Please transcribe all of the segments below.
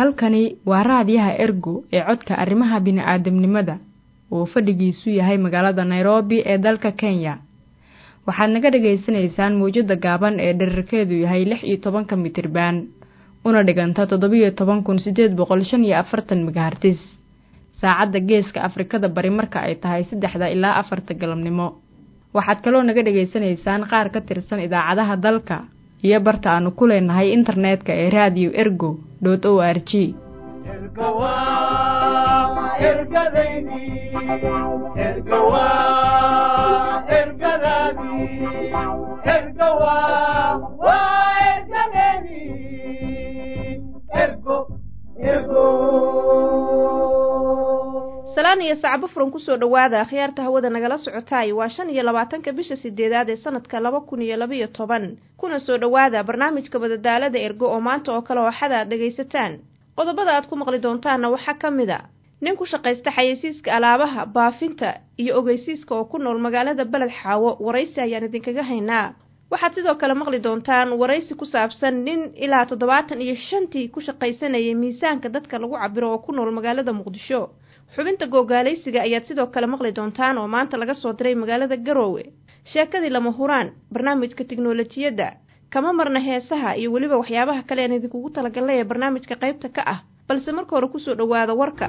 halkani waa raadiyaha ergo ee codka arrimaha bini'aadamnimada oo fadhigiisu yahay magaalada nairobi ee dalka kenya waxaad naga dhagaysanaysaan mawjadda gaaban ee dherarkeedu yahay lix iyo tobanka mitriban una dhiganta toddobiyo toban kun siddeed boqol shan iyo afartan megahartis saacadda geeska afrikada bari marka ay tahay saddexda ilaa afarta galabnimo waxaad kaloo naga dhagaysanaysaan qaar ka tirsan idaacadaha dalka iyo barta aanu ku leenahay internetka ee radio ergo dot o r g salaan iyo sacbo furan kusoo dhowaada akhyaarta hawada nagala socotaay waa shan iyo labaatanka bisha sideedaad ee sanadka laba kun iyo labaiyo toban kuna soo dhowaada barnaamijka badadaalada ergo oo maanta oo kale ooxada aad dhegaysataan qodobada aad ku maqli doontaanna waxaa ka mid a nin ku shaqaysta xayeysiiska alaabaha baafinta iyo ogeysiiska oo ku nool magaalada beled xaawo waraysi ayaan idinkaga haynaa waxaad sidoo kale maqli doontaan waraysi ku saabsan nin ilaa toddobaatan iyo shantii ku shaqaysanayay miisaanka dadka lagu cabiro oo ku nool magaalada muqdisho xubinta googaalaysiga ayaad sidoo kale maqli doontaan oo maanta laga soo diray magaalada garoowe sheekadii lama huraan barnaamijka tiknolojiyadda kama marna heesaha iyo weliba waxyaabaha kale aan idinkugu talagalnay ee barnaamijka qaybta ka ah balse marka hore kusoo dhowaada warka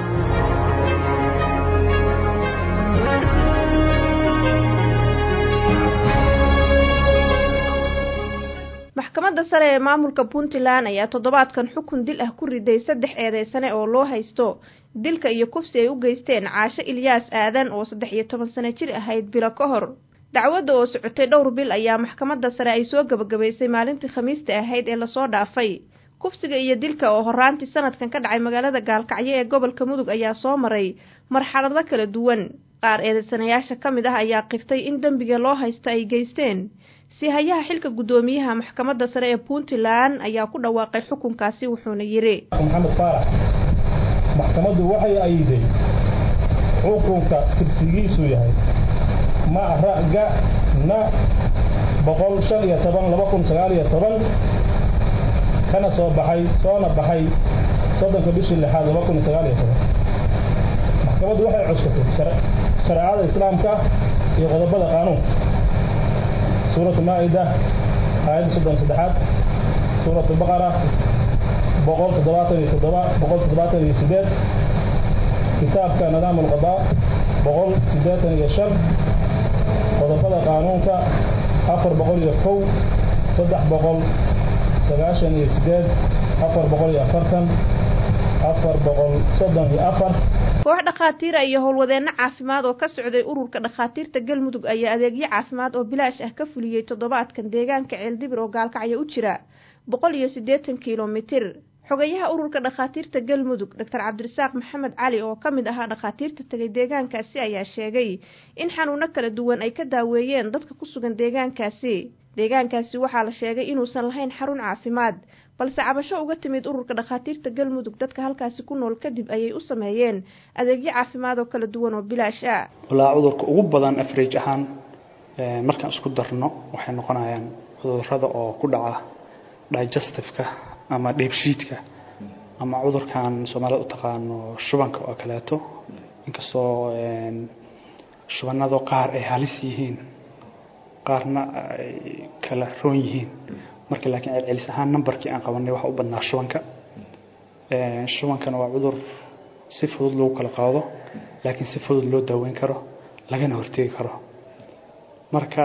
maxkamadda sare ee maamulka puntland ayaa toddobaadkan xukun dil ah ku riday saddex eedeysane oo loo haysto dilka iyo kufsi ay u geysteen caasho ilyaas aadan oo saddex iyo toban sano jir ahayd bilo ka hor dacwadda oo socotay dhowr bil ayaa maxkamadda sare ay soo gebagabaysay maalintii khamiista ahayd ee lasoo dhaafay kufsiga iyo dilka oo horaantii sanadkan ka dhacay magaalada gaalkacyo ee gobolka mudug ayaa soo maray marxalado kala duwan qaar eedeysanayaasha ka mid ah ayaa qiftay in dembiga loo haysto ay geysteen siihayaha xilka guddoomiyaha maxkamadda sare ee puntland ayaa ku dhawaaqay xukunkaasi wuxuuna yidhi maxamed faarax maxkamaddu waxay ayiday xukunka tirsigiisu yahay maraga na boqol shan iyo toban laba kun sagaal iyo toban kana soo baxay soona baxay soddonka bishii lixaad laba kun sagaal iyo toban maxkamaddu waxay cuskatay shareecada islaamka iyo qodobada qaanuunka suuratu maa'ida aayadda soddon saddexaad suuratu baqara boqol toddobaatan iyo toddoba boqol toddobaatan iyo sideed kitaabka nidaam alqadaa boqol siddeetan iyo shan qodobada qaanuunka afar boqol iyo kow saddex boqol sagaashan iyo sideed afar boqol iyo afartan afar boqol soddon iyo afar koox dhakhaatiira iyo howlwadeenno caafimaad oo ka socday ururka dhakhaatiirta galmudug ayaa adeegyo caafimaad oo bilaash ah ka fuliyey toddobaadkan deegaanka ceeldibir oo gaalkacyo u jira boqol iyo siddeetan kilomitir xogayaha ururka dhakhaatiirta galmudug doctor cabdirasaaq maxamed cali oo ka mid ahaa dhakhaatiirta tegay deegaankaasi ayaa sheegay in xanuuno kala duwan ay ka daaweeyeen dadka ku sugan deegaankaasi deegaankaasi waxaa la sheegay inuusan lahayn xarun caafimaad balse cabasho uga timid ururka dhakhaatiirta galmudug dadka halkaasi ku nool kadib ayay u sameeyeen adeegyo caafimaad oo kala duwan oo bilaash ah walaa cudurka ugu badan afrage ahaan markaan isku darno waxay noqonayaan cudurada oo ku dhaca digestifeka ama dheebshiidka ama cudurkan soomaalida u taqaano shubanka oo kaleeto inkastoo shubanado qaar ay halis yihiin qaarna ay kala roon yihiin marka laakiin celcelis ahaan numberkii aan qabanay waxa u badnaa shubanka shubankana waa cudur si fudud lagu kala qaado laakiin si fudud loo daaweyn karo lagana hortegi karo marka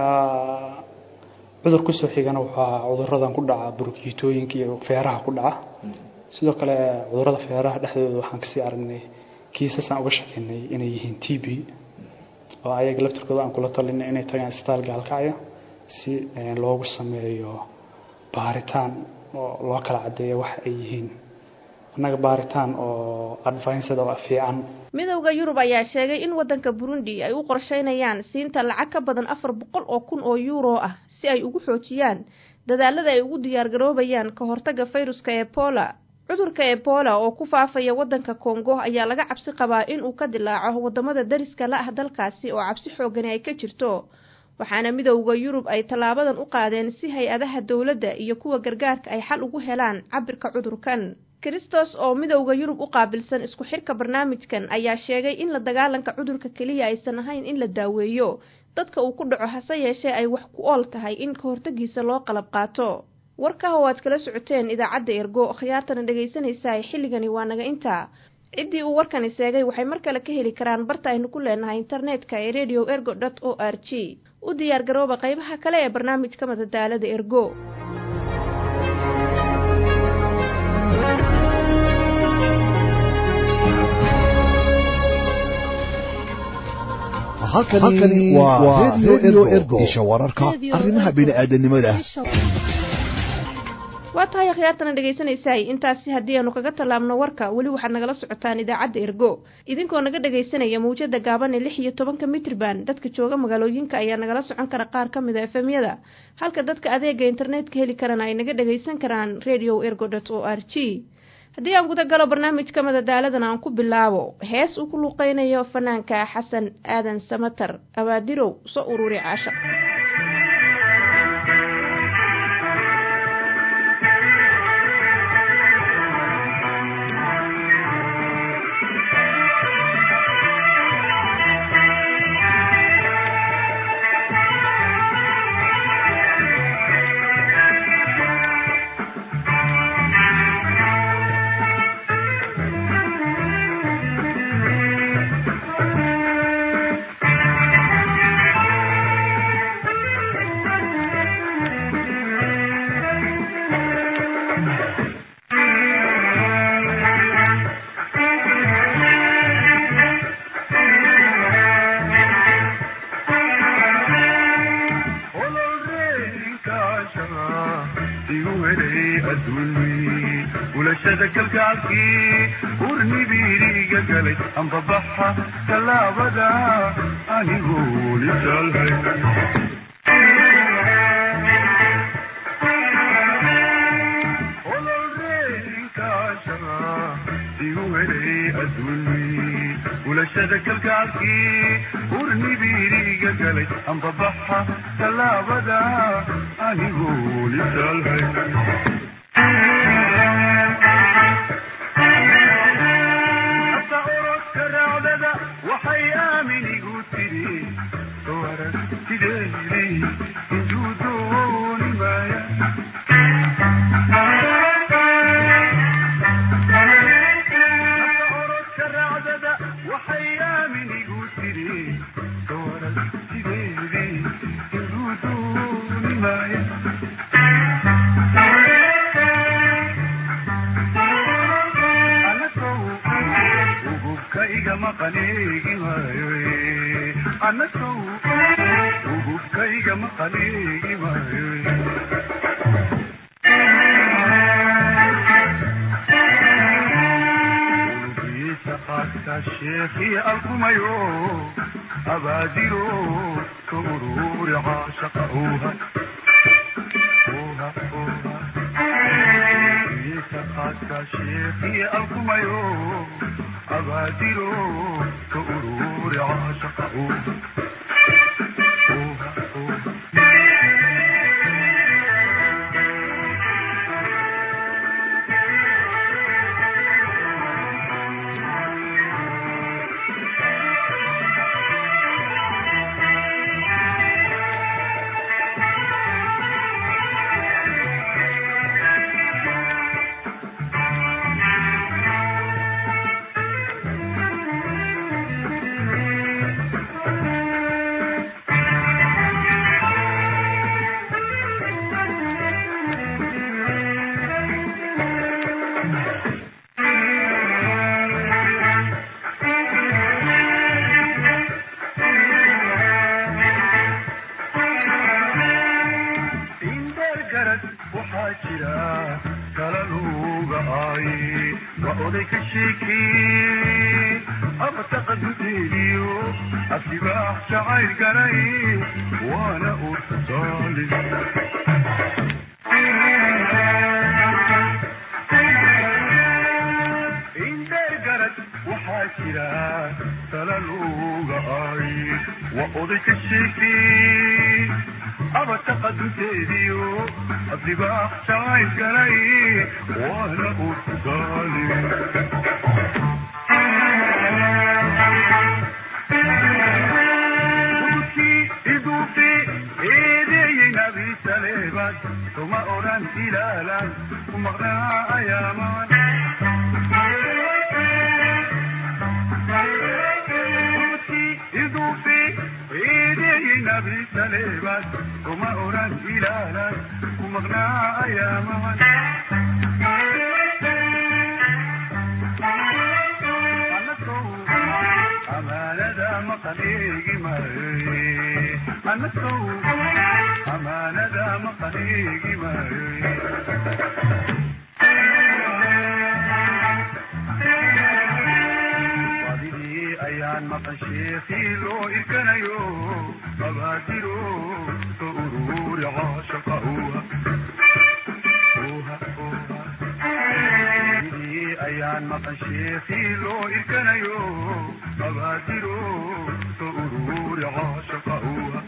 cudur kusoo xigana waxaa cuduradan ku dhaca burkiitooyinka iyo feeraha ku dhaca sidoo kale cudurada feeraha dhexdooda waxaan kasii aragnay kiisasaan uga shakeynay inay yihiin t b oo ayaga laftirkooda aan kula talinay inay tagaan isbitaal gaalkacyo si loogu sameeyo baaritaan oo loo kala caddeeyo wax ay yihiin annaga baaritaan oo advinsada oo fiican midowda yurub ayaa sheegay in waddanka burundi ay u qorsheynayaan siinta lacag ka badan afar boqol oo kun oo yuuro ah si ay ugu xoojiyaan dadaalada ay ugu diyaargaroobayaan ka hortagga fayruska ebola cudurka ebola oo ku faafaya waddanka kongo ayaa laga cabsi qabaa in uu ka dilaaco waddamada dariska la ah dalkaasi oo cabsi xoogani ay ka jirto waxaana midowda yurub ay tallaabadan u qaadeen si hay-adaha dowladda iyo kuwa gargaarka ay xal ugu helaan cabirka cudurkan kristos oo midowda yurub u qaabilsan isku xirka barnaamijkan ayaa sheegay in la dagaalanka cudurka keliya aysan ahayn in la daaweeyo dadka uu ku dhaco hase yeeshee ay wax ku ool tahay in ka hortagiisa loo qalab qaato warkaha oo aad kala socoteen idaacadda ergo khiyaartana dhegaysanaysaa xilligani waa naga intaa ciddii uu warkani seegay waxay mar kale ka heli karaan barta aynu ku leenahay internetka ee radio ergo dot o r g u diyaar garooba qaybaha kale ee barnaamijka madadaalada ergo halkani waa redio ergo isha wararka arrimaha bini'aadanimada waa tahay akhyaartana dhegaysanaysaay intaasi haddii aanu kaga tallaabno warka weli waxaad nagala socotaan idaacadda ergo idinkoo naga dhagaysanaya mawjada gaaban ee lix iyo tobanka mitrban dadka jooga magaalooyinka ayaa nagala socon kara qaar ka mid a efemyada halka dadka adeega internetka heli karana ay naga dhagaysan karaan radio ergo dot o r g haddii aan guda galo barnaamijka madadaaladan aan ku bilaabo hees uu ku luqeynayo fanaanka xasan aadan samatar abaadirow soo ururi caasha abataqa dunteediyo adibaa jacayl galay waana urkugaale iduufi eedeeyey nabi saleebad kuma odhan ilaalan ku maqnaa ayaaman iduufi eedeeyey nabi saleebad kuma odhan ilaalan ku maqnaa ayaaman amaanada maqan eegi maayoy anasow amaanada maqan eegi maayoy wadidii ayaan maqan sheekii loo irkanayo abaadiro ka uruuri caashaqa uha wadidii ayaan maqan sheekii loo irkanayo abaadiro ka uruuri caashaqa uha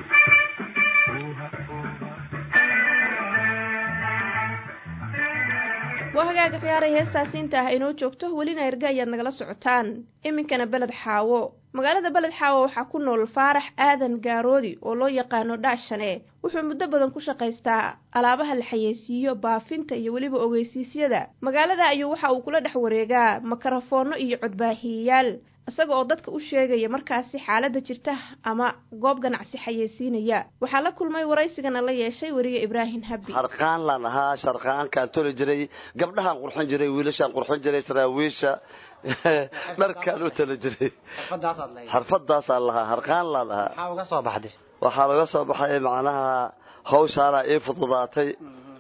waa hagaaga khiyaaray heestaasi inta ah inoo joogto welina erga ayaad nagala socotaan iminkana beled xaawo magaalada beled xaawo waxaa ku nool faarax aadan gaaroodi oo loo yaqaano dhaashane wuxuu muddo badan ku shaqaystaa alaabaha la xayeysiiyo baafinta iyo weliba ogeysiisyada magaalada ayuu waxa uu kula dhex wareegaa makarafoonno iyo codbaahiyayaal isaga oo dadka u sheegaya markaasi xaaladda jirta ama goob ganacsi xayeysiinaya waxaa la kulmay waraysigana la yeeshay weriye ibraahim habbi harqaan laan ahaa sharqaankaan toli jiray gabdhahaan qurxin jiray wiilashaan qurxin jiray saraawiisha dharkaan u toli jiray xarfadaasaan lahaa harqaan laan ahaa maxaa uga soo baxday waxaa laga soo baxay macnaha hawshaana ii fududaatay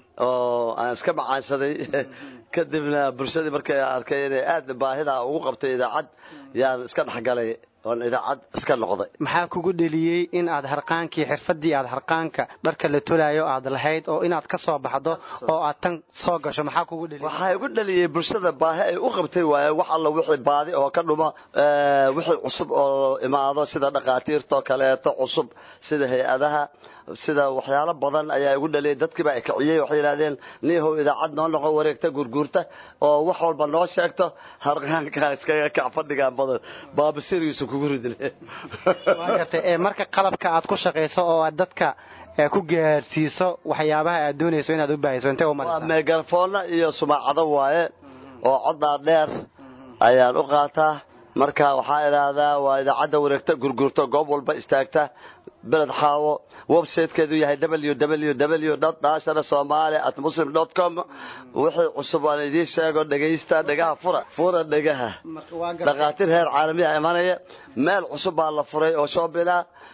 oo aan iska macaansaday kadibna bulshadii markay arkay inay aad baahida ugu qabtay idaacad yaan iska dhexgalay oon idaacad iska noqday maxaa kugu dheliyey in aad harqaankii xirfadii aad harqaanka dharka la tolaayo aad lahayd oo inaad ka soo baxdo oo aad tan soo gasho maxaa kugu dheliyey waxaa igu dhaliyey bulshada baahi ay u qabtay waaye wax alla wixii baadi oo ka dhuma wixii cusub oo imaado sida dhakhaatiirtoo kaleeto cusub sida hay-adaha sida waxyaalo badan ayaa igu dhaliyay dadkiiba ay kiciyey waxay yidhahdeen niihow idaacad noo noqo wareegta gurguurta oo wax walba noo sheegto harqaankaa iskaga kac fadhigaan badan baabasirigiisa kugu ridle waa gartay ee marka qalabka aad ku shaqayso oo aad dadka ee ku gaarsiiso waxyaabaha aad doonayso inaad u baahiso intee u waa maraysaa meegafoona iyo sumaacado waaye oo coddaa dheer ayaan u qaataa marka waxaa idhaahdaa waa idaacadda wareegta gurgurto goob walba istaagta beled xaawo websitekeedu yahay www dashana somaali at muslim com wixii cusub aan idiin sheego dhegaysta dhegaha fura fura dhegaha dhakhaatiir heer caalamiya imanaya meel cusub baa la furay oo shoobina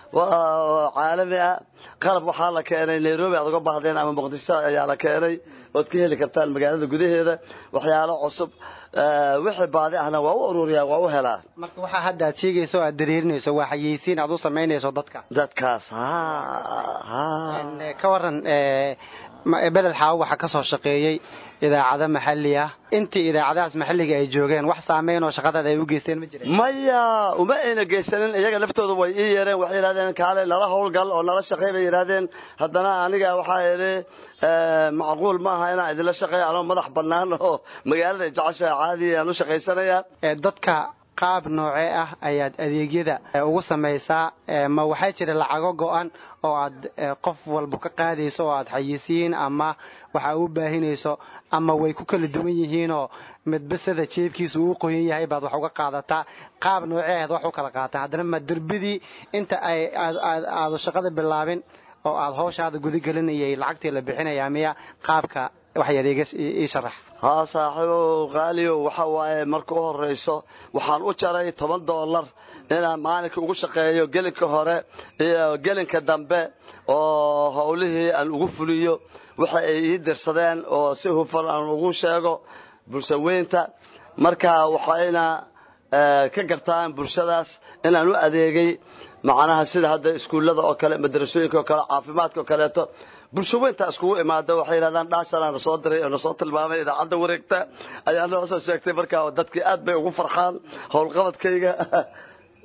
caalami ah qalab waxaa la keenay nairobi aad uga baahdeen ama muqdisho ayaa la keenay ood ka heli kartaan magaalada gudaheeda waxyaalo cusub wixii baadi ahna waa u ururiyaa waa u helaa marka waxaa hadda aad sheegayso oo aad dareerinayso waa xayeysiin aad u samaynayso dadka dadkaas ha ha Een, ee, ka waran ee, ma- ee, beled xaawo waxaa ka soo shaqeeyey idaacado maxalli ah intii idaacadahaas maxalliga ay joogeen wax saameyn oo shaqadada ay u geysteen ma jireen maya uma ayna geysanin iyaga laftooda way ii yeereen waxay yidhahdeen kaale nala howlgal oo nala shaqey bay yidhahdeen haddana aniga waxaa idhi macquul maaha inaan idinla shaqeeyo anoo madax bannaan oo magaalada jecesha caadi aan u shaqaysanaya ee dadka qaab noocee ah ayaad adeegyada ee, ugu samaysaa ee, ma waxaa jira lacago go-an oo aad ee, qof walba ka qaadayso oo aad xayisiin ama waxa u baahinayso ama way ku kala duwan yihiinoo midba sida jeebkiisa uu qoyan yahay baad wax uga qaadataa qaab noocee aad wax u kala qaataan haddana ma derbidii inta ay aad aad- aadu shaqada bilaabin oo aad hawshaada gudagelinayay lacagtii la bixinayaa miya qaabka wax yar iga ii sharax haa saaxiibow qaaliyo waxa waaye marka u horrayso waxaan u jaray toban doolar inaan maalinka ugu shaqeeyo gelinka hore iyo gelinka dambe oo howlihii aan ugu fuliyo waxa ay ii dirsadeen oo si hufan aan ugu sheego bulshaweynta marka waxayna eh, ka gartaan bulshadaas inaan u adeegay macnaha sida hadda iskuullada oo kale madrasooyinka oo kale caafimaadka oo kaleeto bulshaweynta iskugu imaado waxay yidhahdaan dhaashanaa na soo diray oo na soo tilmaamay idaacadda wareegta ayaa noo soo sheegtay marka dadkii aad bay ugu farxaan howlqabadkayga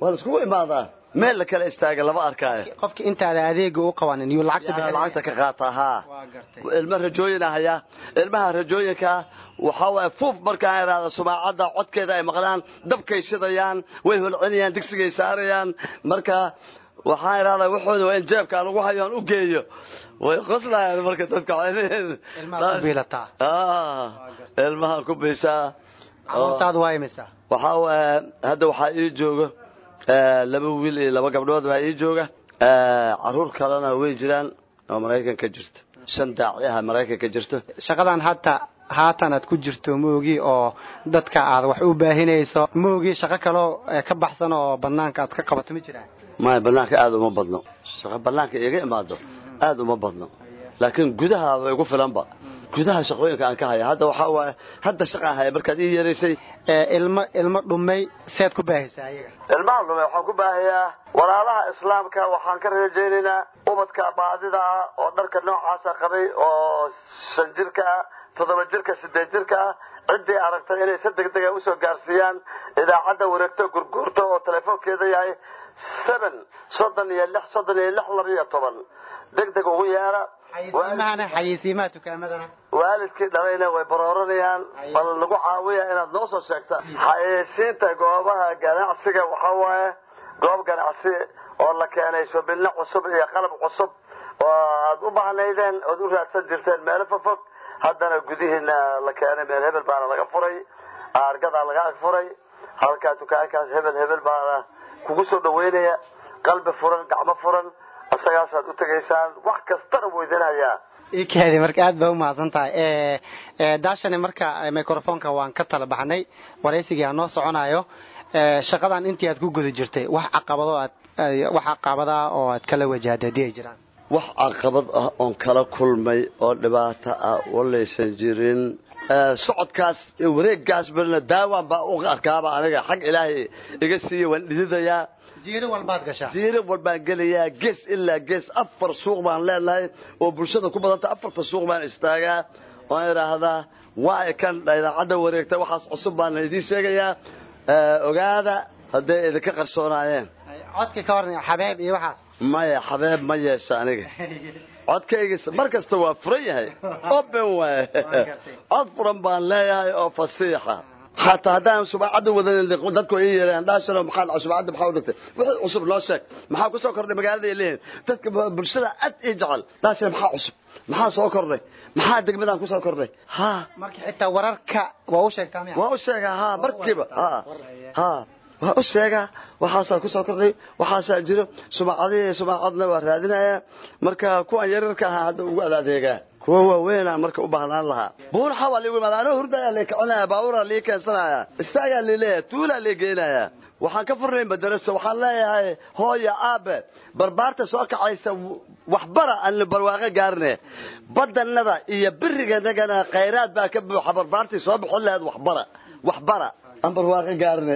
waa la iskugu imaadaa meel la kala istaaga lama arkaayo qofka intaada adeega u qabanin yuu lacagta yaa bixinaya. lacagta ka qaataa haa waa gartay ilmo rajooyin ahaya ilmaha rajooyinka waxaa waaye fuuf markaan idhaahda sumaacadda codkeeda ay maqlaan dabkay shidayaan way holcinayaan digsigay saarayaan marka waxaan idhahdaa waxooda waa in jeebkaan ugu hayo aan u geeyo way qoslayaan marka dadka ilmaha ku biilataa Ah, ilmaha ku biishaa caruurtaadu waa imisa waxaa waaye hadda waxaa ii jooga eh, laba wiil iyo laba gabdhood baa ii jooga Eh, caruur kalena way jiraan oo maraykanka jirta shan daaci ah maraykanka jirto shaqadan hata haatan aad ku jirto moogi oo dadka aad wax u baahinayso moogi shaqo kaloo eh, ka baxsan oo banaanka aad ka qabato ma jiraan maya banaanka aada uma badno shaqo banaanka iga imaado aada uma badno laakiin gudaha way igu filanba gudaha shaqooyinka aan ka haya hadda waxaa waaye hadda shaqaan haya markaad ii yeeraysay Eh, ilmo ilmo dhumay seed ku baahaysaa ayaga ilmaha dhume waxaan ku baahayaa walaalaha islaamka waxaan ka rajaynaynaa ubadka baadida ah oo dharka noocaasa qabay oo shan jirka ah toddoba jirka sideed jirka ah ciddii aragtay inay si degdega usoo gaarsiiyaan idaacadda wareegto gurguurta oo telefoonkeeda yahay seven soddon iyo lix soddon iyo lix laba iyo toban deg deg ugu yeera xayisiimahana xayisiimaha tukaamadana waalidkii dhalayna way barooranayaan bal lagu caawiya inaad noo soo sheegta xayeysiinta goobaha ganacsiga waxaa waaye goob ganacsi oo la keenay shubinno cusub iyo qalab cusub oo aad u bahnaydeen ood u raadsan jirteen meelo fofog haddana gudihiina la keenay meel hebel baana laga furay aargadaa laga ag furay halkaa dukaankaas hebel hebel baana kugu soo dhaweynaya qalbi furan gacmo furan isagaasaad u tegaysaan wax kastana weydinayaa ikaadi marka aad baa umahadsan tahay Eh, eh, daashani marka eh, microfonka waan ka tala baxnay waraysigii aan noo soconayo Eh, shaqadan intii aad ku guda jirtay wax caqabado aad eh, wax caqabadaa oo aad kala wajahday haddii ay jiraan wax caqabad ah oon kala kulmay oo dhibaato ah walaysan jirin Eh, socodkaas iyo wareeggaas balna daawaan baa u arkaaba aniga xag ilaahay iga siiya waan dhididayaa jiiro walbaad gashaa jiiro walbaan gelayaa gees ilaa gees afar suuq baan leenahay oo bulshada ku badanta afarta suuq baan istaagaa waan idhaahdaa waa kan idaacadda wareegta waxaas cusub baan idiin sheegayaa Eh, ogaada hadday idinka qarsoonaayeen codka ka waran xabeeb iyo waxaas maya xabeeb ma yeesha aniga codkayga mar kasta waa furan yahay open waaye cod furan baan leeyahay oo fasiixa xataa haddaan subaacadda wadanin dadku ay yeereen dhaashano maxaa dhacay subaacadda maxaa u dhigtay wixii cusub loo sheeg maxaa ku soo kordhay magaalada ay leeyihin dadka bulshada aad ii jecel dhaashano maxaa cusub maxaa soo kordhay maxaa degmadaan ku soo kordhay ha marka xitaa wararka waa u sheegtaa miya waa u sheegaa ha markiiba ha ha waa u sheegaa waxaasaa kusoo kordhay waxaasaa jiro sumacadihii sumacadna waa raadinaya marka kuwan yaryarka ahaa hadda ugu adaadeegaa kuwa waaweynaa marka u baahnaan lahaa buuraxa waa liigu imaada anoo hurdayaa lii kicinaya baabuuraa lii keensanaya istaagaa lii leeyahay tuulaa lii geynaya waxaan ka furnayn madaraso waxaan leeyahay hooya aabe barbaarta soo kacaysa waxbara aan barwaaqo gaarne badanada iyo biriganagana khayraad baa ka buuxa barbaartii soo bixin lahayd waxbara waxbara aan barwaaqo gaarne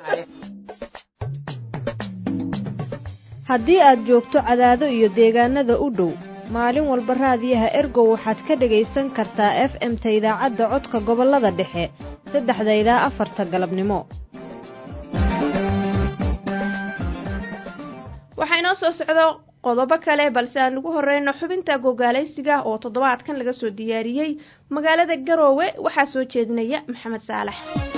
haddii aad joogto cadaado iyo deegaanada u dhow maalin walba raadiyaha ergow waxaad ka dhegaysan kartaa f m-ta idaacadda codka gobollada dhexe saddexda ilaa afarta galabnimo waxaa inoo soo socdo qodobo kale balse aan ugu horeyno xubinta gogaalaysiga oo toddobaadkan laga soo diyaariyey magaalada garoowe waxaa soo jeedinaya maxamed saalax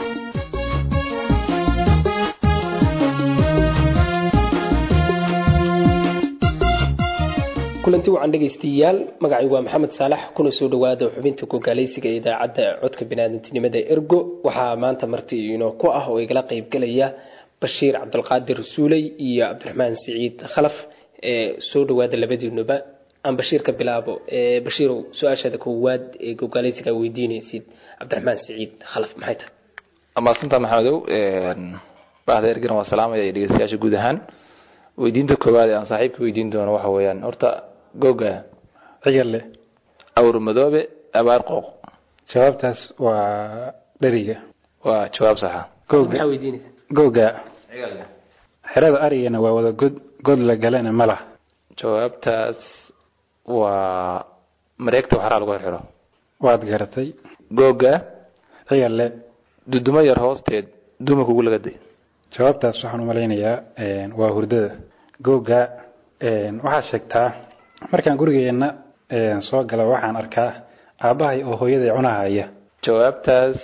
kulanti wacan dhegaystayaal magacay waa maxamed saalax kuna soo dhawaada xubinta gogaalaysiga ee idaacadda codka biniaadantinimada ergo waxaa maanta marti inoo ku ah oo igala qaybgalaya bashiir cabdulqaadir suuley iyo cabdiraxmaan siciid khalaf ee soo dhawaada labadiinuba aan bashiir ka bilaabo bashiirow su-aashaada koowaad ee gogaalaysiga weydiinaysid cabdiraxmaan siciid khalaf maxay tahay amaadsantaa maxamedow bahda ergana waa salaamaya iyo dhegeystayaasha guud ahaan weydiinta koowaad ee aan saaxiibka weydiin doono waxa weeyaan horta googa ciyalle awr madoobe abaar qooq jawaabtaas waa dheriga waa jawaab saxa googa maxaa weydiinaysa googa xerada arigana waa wada god god la galana ma lah jawaabtaas waa mareegta waxraa lagu xirxiro waad garatay googa ciyalle dudumo yar hoosteed duma kugu lagaday jawaabtaas waxaan u malaynayaa waa hurdada googa waxaad sheegtaa markaan gurigeenna soo gala waxaan arkaa aabbahay oo hooyaday cunahaya jawaabtaas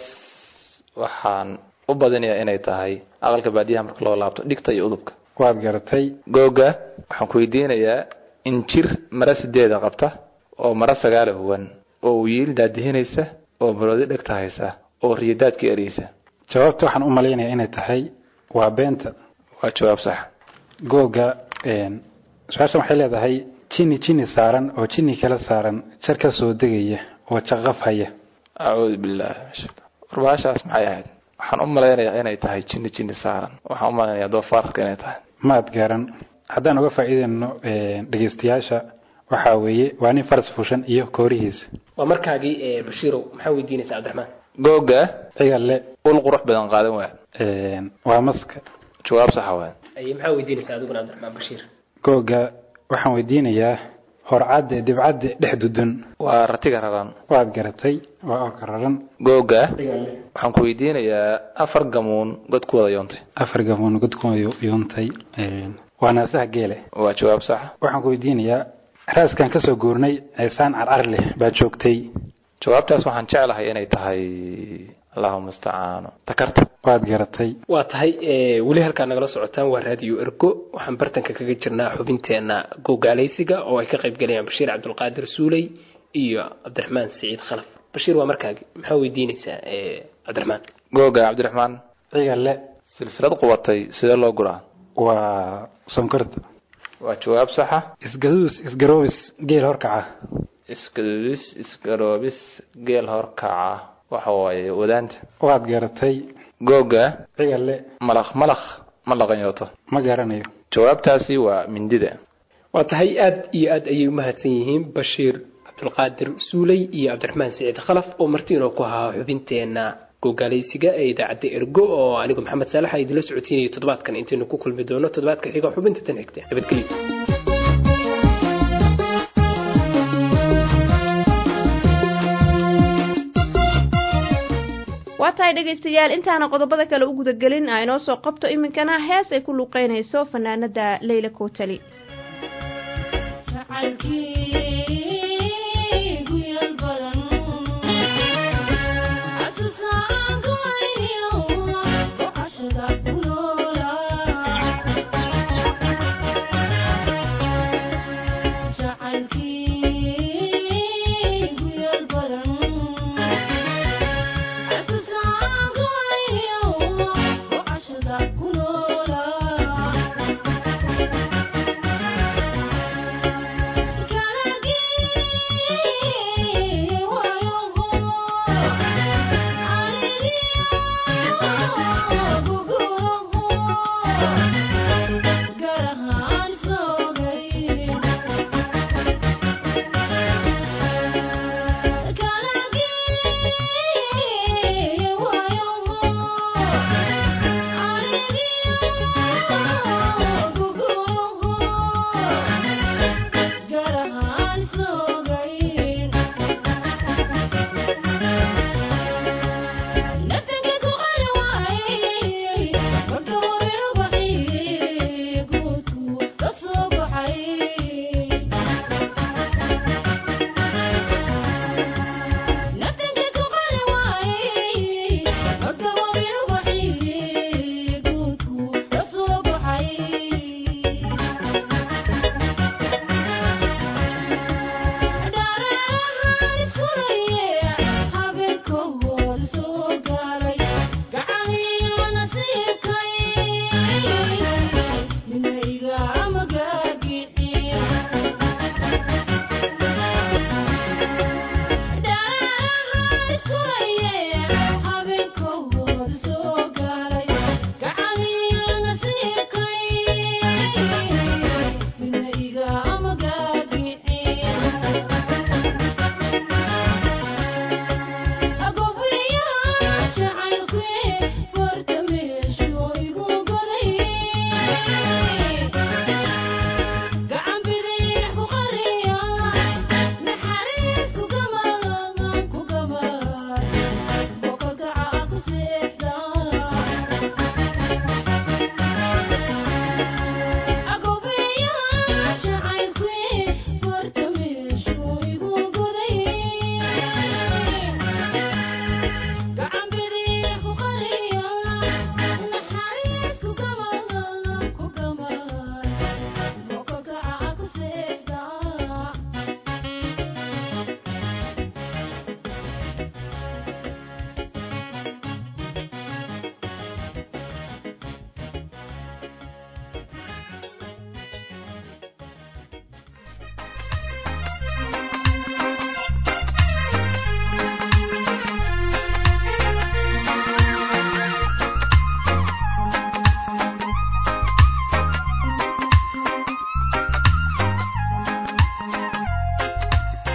waxaan u badinayaa inay tahay aqalka baadiyaha marka loo laabto dhigta iyo udubka waad garatay googa waxaan ku weydiinayaa injir mara sideeda qabta oo mara sagaala huwan oo wiil daadihinaysa oo maroodi dhegta haysa oo riyadaadka ereysa jawaabta waxaan u malaynayaa inay tahay waa beenta waa jawaab sax googa su-aashan waxay leedahay jini jini saaran oo jini kala saaran jar ka soo degaya oo jaqaf haya acuudu billahi min shaytaan warbaashaas maxay ahayd waxaan u malaynayaa inay tahay jini jini saaran waxaan u malaynayaa doofaarka inay tahay maad garan haddaan uga faa'iideyno dhegeystayaasha waxaa weeye waa nin faras fushan iyo koorihiisa waa markaagii bashiirow maxaa weydiinaysaa cabdiraxmaan googa cigalle ul qurux badan qaadan waaya waa maska jawaab saxa waaya aye maxaa weydiinaysaa adiguna cabdiraxmaan bashiir googa waxaan weydiinayaa horcadde dibcadde dhex dudun waa ratiga raran waad garatay waa orka raran googa waxaan ku weydiinayaa afar gamuun god ku wada yoontay afar gamoon godkuma yuuntay waa naasaha geele waa jawaab saxa waxaan ku weydiinayaa raaskan kasoo guurnay ceesaan carcar leh baa joogtay jawaabtaas waxaan jeclahay inay tahay allahuma istacaano takarta waad garatay waa tahay weli halkaa nagala socotaan waa raadiyo ergo waxaan bartanka kaga jirnaa xubinteena gogaalaysiga oo ay ka qayb galayaan bashiir cabdulqaadir suuley iyo cabdiraxmaan siciid khalaf bashiir waa markaagi maxaa weydiinaysaa cabdiraxmaan googa cabdiraxmaan cigalle silsilad qubatay sidee loo guraa waa sonkorta waa jawaab saxa isgaduus isgaroobis geel horkaca isgaduudis isgaroobis geel horkaca waxa waaye wadaanta waad garatay googa cigalle malaq malaq ma dhaqanyooto ma garanayo jawaabtaasi waa mindida waa tahay aad iyo aad ayay umahadsan yihiin bashiir cabdulqaadir suuley iyo cabdiraxmaan siciid khalaf oo marti inoo ku ahaa xubinteena gogaalaysiga ee idaacadda ergo oo anigu maxamed saalax idinla socotiinayo toddobaadkan intaynu ku kulmi doono toddobaadka xiga xubinta tan xigta nabadgelyo waa tahay dhegaystayaal intaana qodobada kale u gudagelin a inoo soo qabto iminkana hees ay ku luuqeynayso fanaanada leyla kootali Thank you.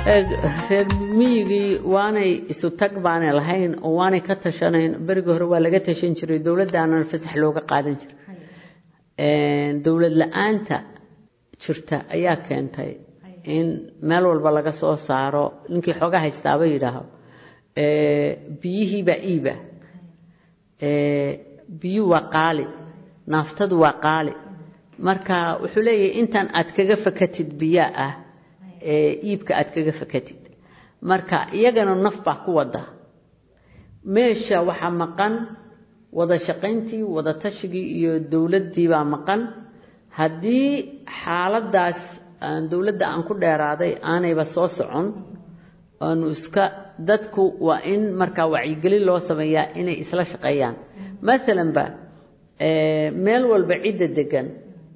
reer miyigii waanay isu tag baanay lahayn oo waanay ka tashanayn berigii hore waa laga tashan jiray dowladdaanana fasax looga qaadan jiray dowlad la-aanta jirta ayaa keentay in meel walba laga soo saaro ninkii xooga haystaaba yidhaaho biyihiibaa iiba biyuhu waa qaali naaftadu waa qaali marka wuxuu leeyahay intan aad kaga fakatid biyaa ah iibka aad kaga fakatid marka iyagana naf baa ku wada meesha waxaa maqan wada shaqayntii wada tashigii iyo dowladdii baa maqan haddii xaaladaas dowladda aan ku dheeraaday aanayba soo socon aanu iska dadku waa in markaa wacyigelin loo sameeyaa inay isla shaqeeyaan masalanba meel walba cidda degan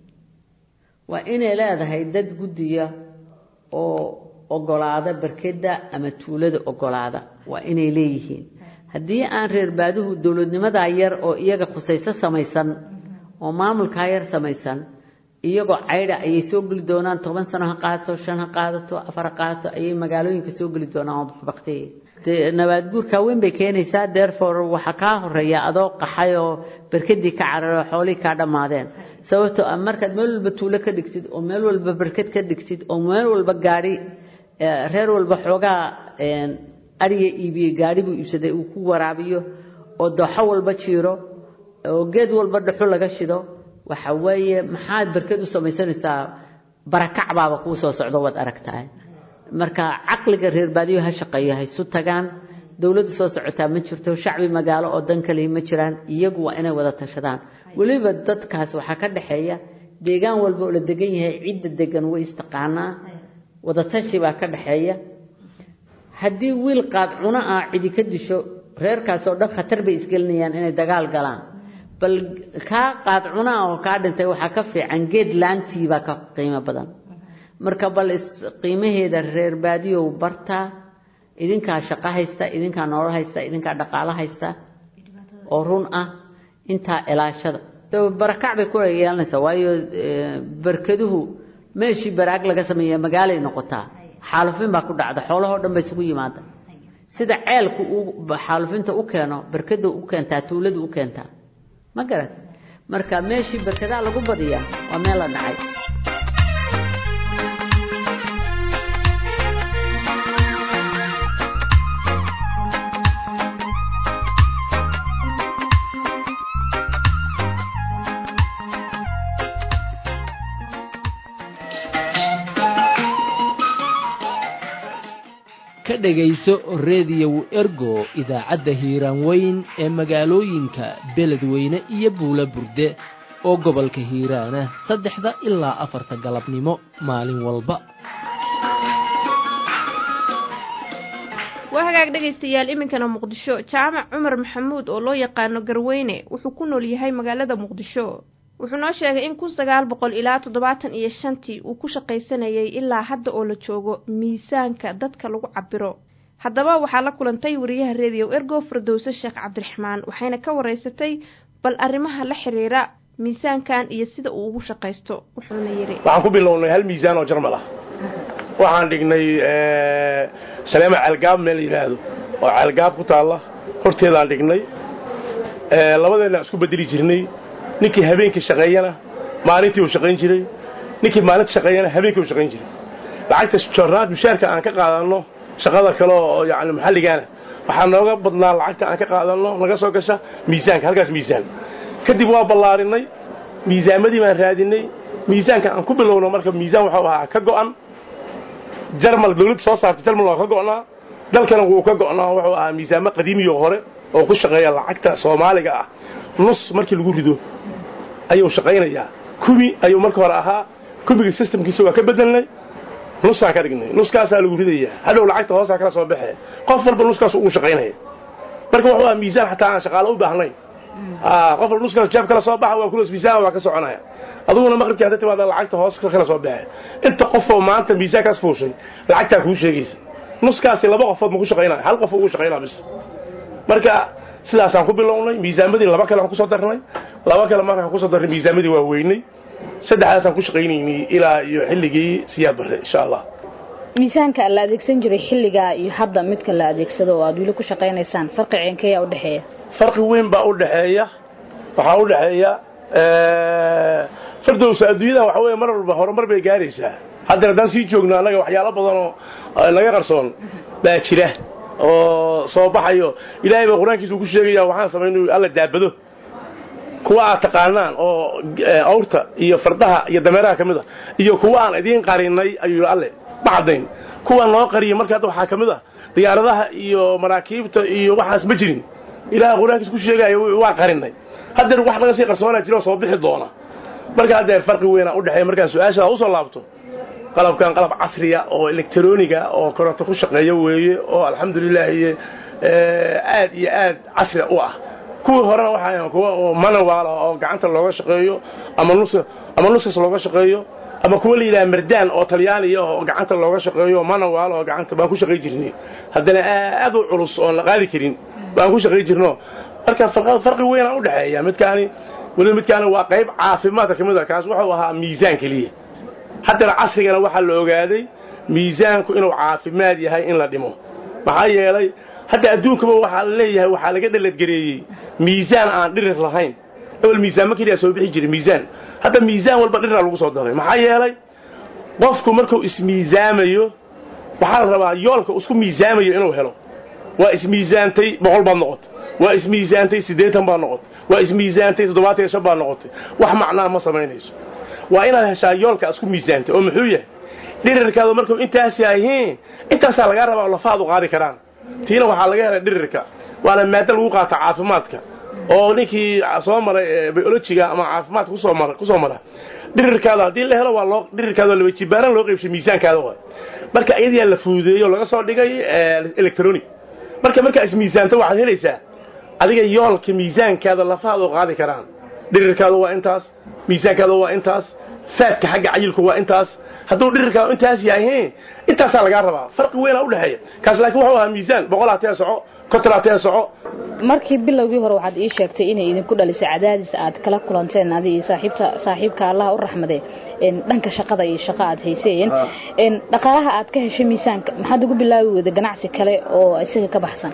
waa inay leedahay dad guddiya oo ogolaada barkeda ama tuulada ogolaada waa inay leeyihiin haddii aan reer baaduhu dowladnimadaa yar oo iyaga khusayso samaysan oo maamulkaa yar samaysan iyagoo caydha ayay soo geli doonaan toban sano ha qaadato shan ha qaadato afar ha qaadato ayay magaalooyinka soo geli doonaan oo bakbaktiya dee nabaad guurkaa weyn bay keenaysaa therefore waxaa kaa horeeya adoo qaxay oo berkadii ka cararo xoolihii kaa dhammaadeen sababtoo ah markaad meel walba tuulo ka dhigtid oo meel walba berkad ka dhigtid oo meel walba gaadhi reer walba xoogaa ariga iibiyey gaadhi buu iibsaday uu ku waraabiyo oo dooxo walba jiiro oo geed walba dhaxu laga shido waxa weeye maxaad berked u samaysanaysaa barakac baaba kuu soo socdo waad aragtahay marka caqliga reer baadiyo ha shaqeeyo ha isu tagaan dowladdu soo socotaa ma jirto shacbi magaalo oo dan kalihi ma jiraan iyagu waa inay wada tashadaan weliba dadkaas waxaa ka dhexeeya deegaan walba oo la degan yahay cidda degan way istaqaanaa wada tashi baa ka dhexeeya haddii wiil qaad cuno ah cidi ka disho reerkaas oo dhan khatar bay isgelinayaan inay dagaal galaan bal kaa qaad cunaa oo kaa dhintay waxaa ka fiican geed laantii baa ka qiimo badan marka bal qiimaheeda reer baadiyow bartaa idinkaa shaqo haysta idinkaa nolol haysta idinkaa dhaqaalo haysta oo run ah intaa ilaashada barakac bay kula yeelanaysaa waayo barkaduhu meeshii baraag laga sameeya magaalay noqotaa xaalufin baa ku dhacda xoolahoo dhan ba isugu yimaada sida ceelku uu xaalufinta u keeno barkada u keentaa tuuladu u keentaa ma garat marka meeshii barkadaa lagu badiyaa waa meel la dhacay ka dhegayso rediyow ergo idaacadda hiiraan weyn ee magaalooyinka beledweyne iyo buula burde oo gobolka hiiraana saddexda ilaa afarta galabnimo maalin walba waa hagaag dhegaystayaal iminkana muqdisho jaamac cumar maxamuud oo loo yaqaano garweyne wuxuu ku nool yahay magaalada muqdisho wuxuu noo sheegay in kun sagaal boqol ilaa toddobaatan iyo shantii uu ku shaqaysanayay ilaa hadda oo la joogo miisaanka dadka lagu cabiro haddaba waxaa la kulantay wariyaha rediyo ergo firdowse sheekh cabdiraxmaan waxayna ka waraysatay bal arrimaha la xiriira miisaankan iyo sida uu ugu shaqaysto wuxuuna yidhi waxaan ku bilownay hal miisaan oo jarmal ah waxaan dhignay saleema ceelgaab meel la yidhaahdo oo ceelgaab ku taalla horteedaan dhignay labadeenna isku bedeli jirnay ninkii habeenkii shaqeeyana maalintii uu shaqayn jiray ninkii maalinta shaqeeyana habeenkii uu shaqayn jiray lacagta jornaad mushaarka aan ka qaadanno shaqada kale oo yani maxalligaana waxaa nooga badnaa lacagta aan ka qaadanno naga soo gasha miisaanka halkaas miisaan kadib waa ballaarinay miisaamadii baan raadinay miisaanka aan ku bilowno marka miisaan waxuu ahaa ka go'an jarmal dawladda soo saartay jarmal waa ka go'naa dalkana wuu ka go'naa wuxuu ahaa miisaamo qadiimiyo hore oo ku shaqeeya lacagta soomaaliga ah nus markii lagu rido ayuu shaqaynayaa kumi ayuu marka hore ahaa kumiga systemkiisa waa ka bedelnay nusaan ka dhignay nuskaasaa lagu ridayaa hadhow lacagta hoosaa kala soo baxee qof walba nuskaas ugu shaqaynaya marka wuxuu ahaa miisaan xataa aan shaqaalo u baahnayn qof walba nuskaas jaab kala soo baxa waa kulos miisaan waa ka soconaya aduguna maqribkii hadda timaada lacagta hoos kala soo baxe inta qofoo maanta miisaankaas fuushay lacagtaa kuu sheegaysa nuskaasi laba qofood ma ku shaqaynaya hal qof ugu shaqaynaa bis marka sidaasaan ku bilownay miisaamadii laba kale aan kusoo darnay laba kale markaan kusoo darnay miisaamadii waa weynay saddexdaasaan ku shaqaynaynay ilaa iyo xilligii siyaad barre insha allah miisaanka la adeegsan jiray xilligaa iyo hadda midka la adeegsado oo aad weli ku shaqaynaysaan farqi ceenkeeyaa udhexeeya farqi weyn baa u dhexeeya waxaa u dhexeeya fardowsa adduunyada waxa weeye mar walba horumar bay gaaraysaa haddana haddaan sii joogno annaga waxyaalo badan oo naga qarsoon baa jira oo soo baxayo ilaahay baa qur-aankiisa uu ku sheegaya waxaan samayn inuu alla daabado kuwa aad taqaanaan oo awrta iyo fardaha iyo dameeraha ka mid a iyo kuwa aan idiin qarinay ayuu yidhi alle ma caddayn kuwa noo qariyay marka hadda waxaa ka mid ah diyaaradaha iyo maraakiibta iyo waxaas ma jirin ilaahay qur-aankiisa ku sheegaya waa qarinay haddeer wax naga sii qarsoonaa jira oo soo bixi doona marka haddeer farqi weynaa u dhexeeya markaan su-aashaa usoo laabto qalabkan qalab casriya oo elektroniga oo koronto ku shaqeeya weeye oo alxamdulilaahi aad iyo aad casri u ah kuwii horena waxaa kuwa oo manual ah oo gacanta looga shaqeeyo ama nus ama nuskas looga shaqeeyo ama kuwa la yidhaha mardaan oo talyaaniya oo gacanta looga shaqeeyo manual oo gacanta baan ku shaqay jirnay haddana aad u culus oon la qaadi karin baan ku shaqay jirno marka farqi weynaa u dhexeeya midkaani weliba midkaani waa qayb caafimaadka ka mid a kaas wuxuu ahaa miisaan keliya haddana casrigana waxaa la ogaaday miisaanku inuu caafimaad yahay in la dhimo maxaa yeelay hadda adduunkaba waxaa la leeyahay waxaa laga dhaladgareeyey miisaan aan dhirir lahayn ewel miisaanma keliya soo bixi jiray miisaan hadda miisaan walba dhirra lagu soo daray maxaa yeelay qofku markuu ismiisaamayo waxaa la rabaa yoolka isku miisaamayo inuu helo waa ismiisaantay boqol baad noqotay waa ismiisaantay siddeetan baad noqotay waa ismiisaantay toddobaatan iyo shan baad noqotay wax macnaa ma samaynayso waa inaad heshaa yoolka isku miisaantay oo muxuu yahay dhirirkaadu markuu intaas yahiin intaasaa lagaa rabaa oo lafaadu qaadi karaan tiina waxaa laga helay dhirirka waana maado lagu qaata caafimaadka oo ninkii soo maray biolojiga ama caafimaadka kusoo mara kusoo mara dhirirkaada haddii la helo waa loo dhirirkaada laba jibaaran loo qaybshay miisaankaada waay marka iyadiyaa la fuudeeyo laga soo dhigay electronic marka markaa ismiisaanto waxaad helaysaa adiga yoolka miisaankaada lafaadu qaadi karaan dhirirkaada waa intaas miisaankaada waa intaas faadka xagga cayilku waa intaas hadduu dhirirkaadu intaas yahay intaasaa lagaa rabaa farqi weynaa udhexeeya kaas laakiin wuxuu ahaa miisaan boqol hatee soco konton hatee soco markii bilowgii hore waxaad ii sheegtay inay idinku dhalisay cadaadis aad kala kulanteen adi iyo saaxiibta saaxiibka allaha u raxmade dhanka shaqada iyo shaqo aad hayseen dhaqaalaha aad ka heshay miisaanka maxaad ugu bilaabi weyda ganacsi kale oo isaga ka baxsan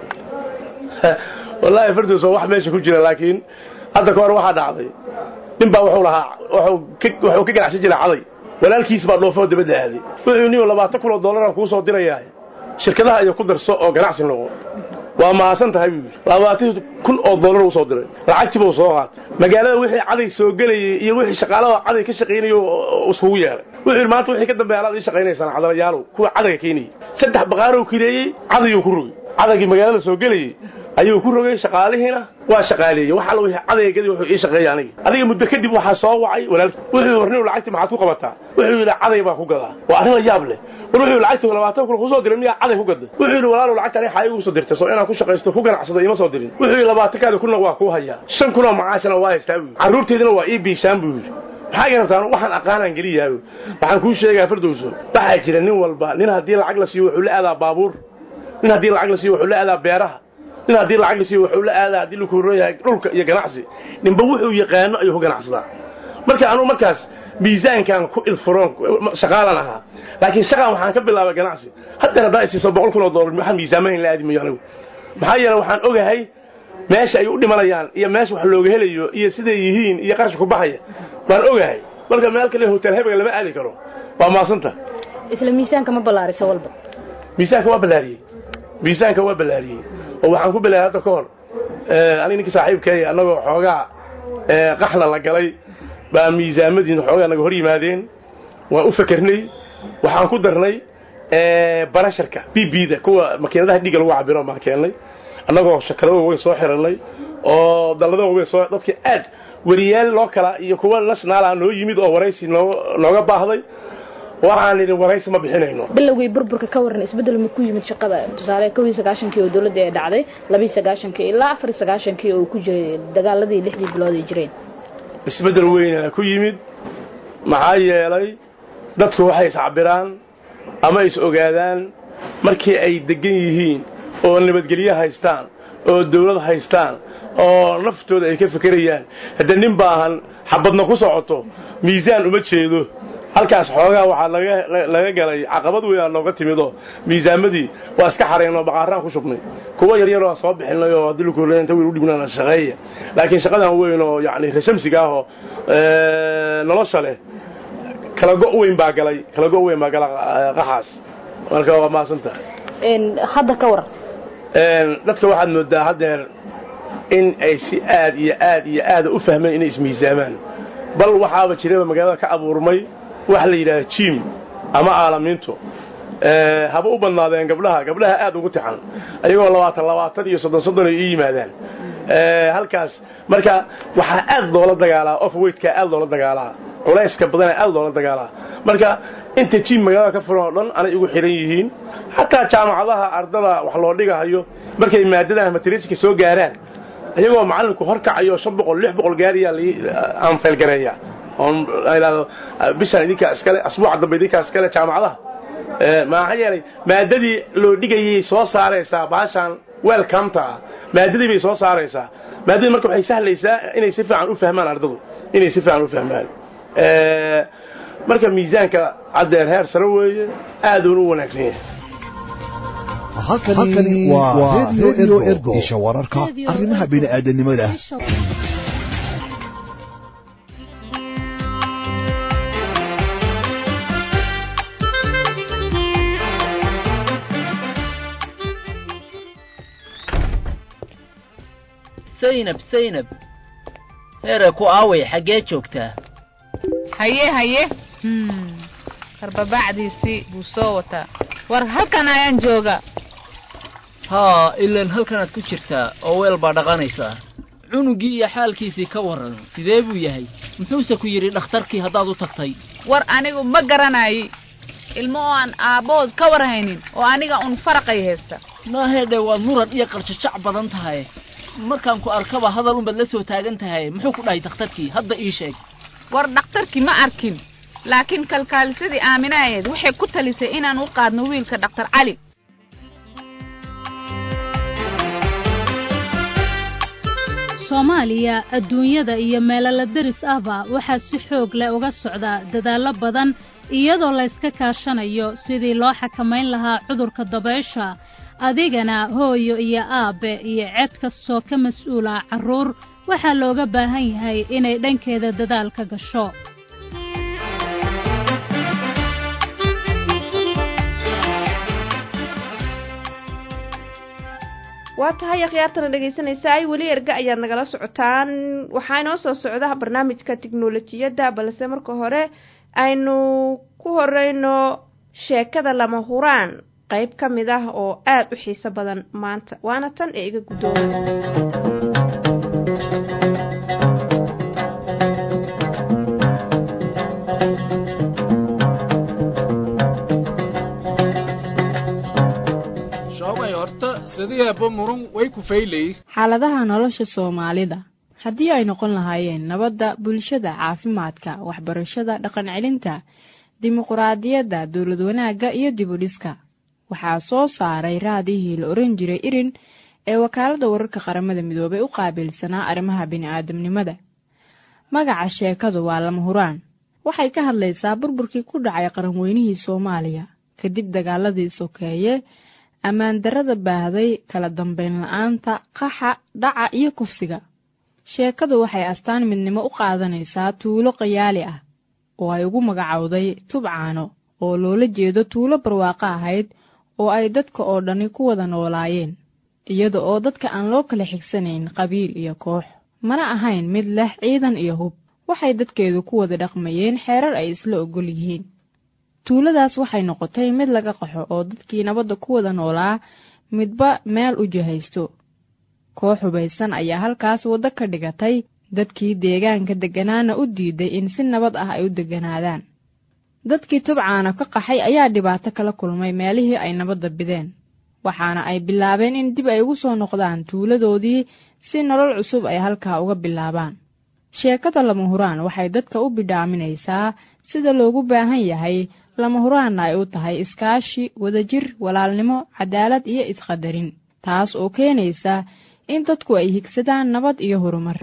wallaahi fardos waa wax meesha ku jira laakiin hadda ka hor waxaa dhacday nin baa wuxuu lahaa wuxuu ka ganacsan jiray caday walaalkiis baa dhoofoo dabadda aaday wuxuu niyo labaatan kun oo dollaraan kuu soo dirayaa shirkadaha iyo ku darso oo ganacsi noqo waa mahadsan tahay buu yidhi labaatan kun oo dollar uu soo diray lacagtii buu soo qaatay magaalada wixii caday soo gelayay iyo wixii shaqaalada caday ka shaqaynayo iskugu yeeray wuxuu yidhi maanta wixii ka dambeeya alaad ii shaqaynaysaan cadalayaalow kuwa cadayga keenayay saddex baqaarou kireeyey cadayuu ku rogay cadaygii magaalada soo gelayay ayuu ku rogay shaqaalihiina waa shaqaaleeyey wax alla wixii cadaygadii wuxuu ii shaqeeyay aniga adiga muddo kadib waxaa soo wacay walaalkii wuxuu warniw lacagtii maxaad ku qabataa wuxuu yidhi caday baa ku gadaa waa arrin la yaab leh war wuxuu lacagtii labaatan kun kusoo diray miyaa caday ku gaday wuxuu yidhi walaalow lacagta ani xaa igu soo dirtay soo inaan ku shaqaysto ku ganacsado ima soo dirin wuxuu yidhi labaatankaadi kunna waa kuu hayaa shan kunoo macaashana waa haystaa buu yidhi carruurteedina waa ii biishaan buu yidhi maxaa garabtaan waxaan aqaanaan geliyaa waxaan kuu sheegaa fardowso waxaa jira nin walba nin haddii lacag la siiyo wuxuu la aadaa baabuur nin haddii lacag la siiyo wuxuu la aadaa beeraha nin haddii lacag la siiyo wuxuu la aadaa haddii laku yahay dhulka iyo ganacsi ninba wuxuu yaqaano ayuu ku ganacsadaa marka anugu markaas miisaankan ku ilfuroon shaqaalan ahaa laakiin shaqan waxaan ka bilaabay ganacsi haddana haddaa isiiso boqol kun oo dollar waxaan miisaamahayn la aadi mayo anigu maxaa yeele waxaan ogahay meesha ay u dhimanayaan iyo meesha wax looga helayo iyo siday yihiin iyo qarashka ku baxaya baan ogahay marka meel kale hotel hebega lama aadi karo waa maasanta isla miisaanka ma ballaarisa walba miisaanka waa ballaariyey miisaanka waa ballaariyey oo waxaan ku bilaabay hadda ka hor aniga ninkii saaxiibkay annagoo xoogaa qaxla la galay baa miisaamadiin xoogaa naga hor yimaadeen waan u fakernay waxaan ku darnay barasharka b b da kuwa makiinadaha dhiigga lagu cabiro baan keennay annagoo shakado waaweyn soo xiranay oo dallado waaweyn soo dadka aad weriyaal loo kala iyo kuwa nationaala noo yimid oo waraysi nooga baahday waxaan idhi waraysi ma bixinayno bilowgii burburka ka waran isbedel ma ku yimid shaqada tusaale kow iyo sagaashankii oo dowladda ee dhacday labiiyo sagaashankii ilaa afar iyo sagaashankii oo ku jiray dagaaladii lixdii bilood ay jireen isbedel weynana ku yimid maxaa yeelay dadku waxay iscabiraan ama is ogaadaan markii ay degan yihiin oo nabadgelyo haystaan oo dawlad haystaan oo naftooda ay ka fekerayaan hadda nin baahan xabadna ku socoto miisaan uma jeedo halkaas xoogaa waxaa laga laga galay caqabad weyn aa nooga timidoo miisaamadii waa iska xaraynoo baqaaraan ku shubnay kuwa yaryar waa soo bixinay oo haddii laku inta wiil u dhibnaan shaqeeya laakiin shaqadan weyn oo yacni rashamsiga ah oo nolosha leh kala go' weyn baa galay kala go' weyn baa gala qaxaas marka waa mahadsantahay hadda ka waran dadka waxaad moodaa haddeer in ay si aad iyo aad iyo aada u fahmeen inay ismiisaamaan bal waxaaba jiraba magaalada ka abuurmay waxa la yidhahda jim ama aalamiintu haba u badnaadeen gabdhaha gabdhaha aad ugu tixan ayagoo labaatan labaatan iyo soddon soddon ay ii yimaadaan halkaas marka waxaa aad loola dagaalaa ofweydka aad loola dagaalaa culayska badana aad loola dagaalaa marka inta jim magaalada ka furan oo dhan anay igu xihan yihiin xataa jaamacadaha ardada wax loo dhigahayo markay maadadaha materiska soo gaaraan iyagoo macalinku horkacayo shan boqol lix boqol gaariyaa aan faylgareeya oon idhahdo bishaan idinkaa iskale asbuuca dambe idinkaa iskale jaamacadaha maxaa yeelay maadadii loo dhigayay soo saaraysaa baashaan welcomta ah maadadii bay soo saaraysaa maadadii marka waxay sahlaysaa inay si fiican u fahmaan ardadu inay si fiican u fahmaan marka miisaanka caddeer heer sare weeye aaduuna u wanaagsan yahay halkani waa radio ergo isha wararka arrimaha bini'aadanimada saynab saynab heere ku aaway xaggee joogtaa haye haye karbabacdiisii buu soo wataa war halkan ayaan jooga haa ilaan halkanaad ku jirtaa oo weel baa dhaqanaysaa cunugii iyo xaalkiisii ka warran sidee buu yahay muxuuse ku yidhi dhakhtarkii haddaad u tagtay war anigu ma garanayi ilmo oo aan aabbood ka war haynin oo aniga un faraqay haysta naahedhe waad muran iyo qarjajac badan tahay markaan ku arkaba hadal unbaad la soo taagan tahay muxuu ku dhahay dhakhtarkii hadda ii sheeg war dhakhtarkii ma arkin laakiin kalkaalisadii aaminahayd waxay ku talisay inaan u qaadno wiilka dhakhtar cali soomaaliya adduunyada iyo meelala deris ahba waxaa si xoog leh uga socda dadaallo badan iyadoo layska kaashanayo sidii loo xakamayn lahaa cudurka dabaysha adigana hooyo iyo aabbe iyo ced kastoo ka mas-uula carruur waxaa looga baahan yahay inay dhankeeda dadaal ka gasho waa tahay akhyaartana dhegaysanaysa ay weli erga ayaad nagala socotaan waxaa inoo soo socda barnaamijka tiknolojiyadda balse marka hore aynu ku horeyno sheekada lama huraan qayb ka mid ah oo aada u xiiso badan maanta waana tan ee iga guddooda xaaladaha nolosha soomaalida haddii ay noqon lahaayeen nabadda bulshada caafimaadka waxbarashada dhaqan celinta dimuquraadiyadda dowlad wanaagga iyo dibudhiska waxaa soo saaray raadihii la oran jiray irin ee wakaaladda wararka qaramada midoobay u qaabilsanaa arrimaha bini'aadamnimada magaca sheekadu waa lama huraan waxay ka hadlaysaa burburkii ku dhacay qaranweynihii soomaaliya kadib dagaaladii sokeeye ammaan darrada baahday kala dambayn la-aanta qaxa dhaca iyo kufsiga sheekadu waxay astaan midnimo u qaadanaysaa tuulo qayaali ah oo ay ugu magacowday tubcaano oo loola jeedo tuulo barwaaqo ahayd oo ay dadka oo dhani ku wada noolaayeen iyada oo dadka aan loo kala xigsanayn qabiil iyo koox mana ahayn mid leh ciidan iyo hub waxay dadkeedu ku wada dhaqmayeen xeerar ay isla ogol yihiin tuuladaas waxay noqotay mid laga qaxo oo dadkii nabadda ku wada noolaa midba meel u jihaysto koox hubaysan ayaa halkaas waddo ka dhigatay dadkii deegaanka degganaana u diiday in si nabad ah ay u degganaadaan dadkii tubcaana ka qaxay ayaa dhibaato kala kulmay meelihii ay nabadda bideen waxaana ay bilaabeen in dib ay ugu soo noqdaan tuuladoodii si nolol cusub ay halkaa uga bilaabaan sheekada lama huraan waxay dadka u bidhaaminaysaa sida loogu baahan yahay lama huraanna ay u tahay iskaashi wadajir walaalnimo cadaalad iyo isqadarin taas oo keenaysa in dadku ay higsadaan nabad iyo horumar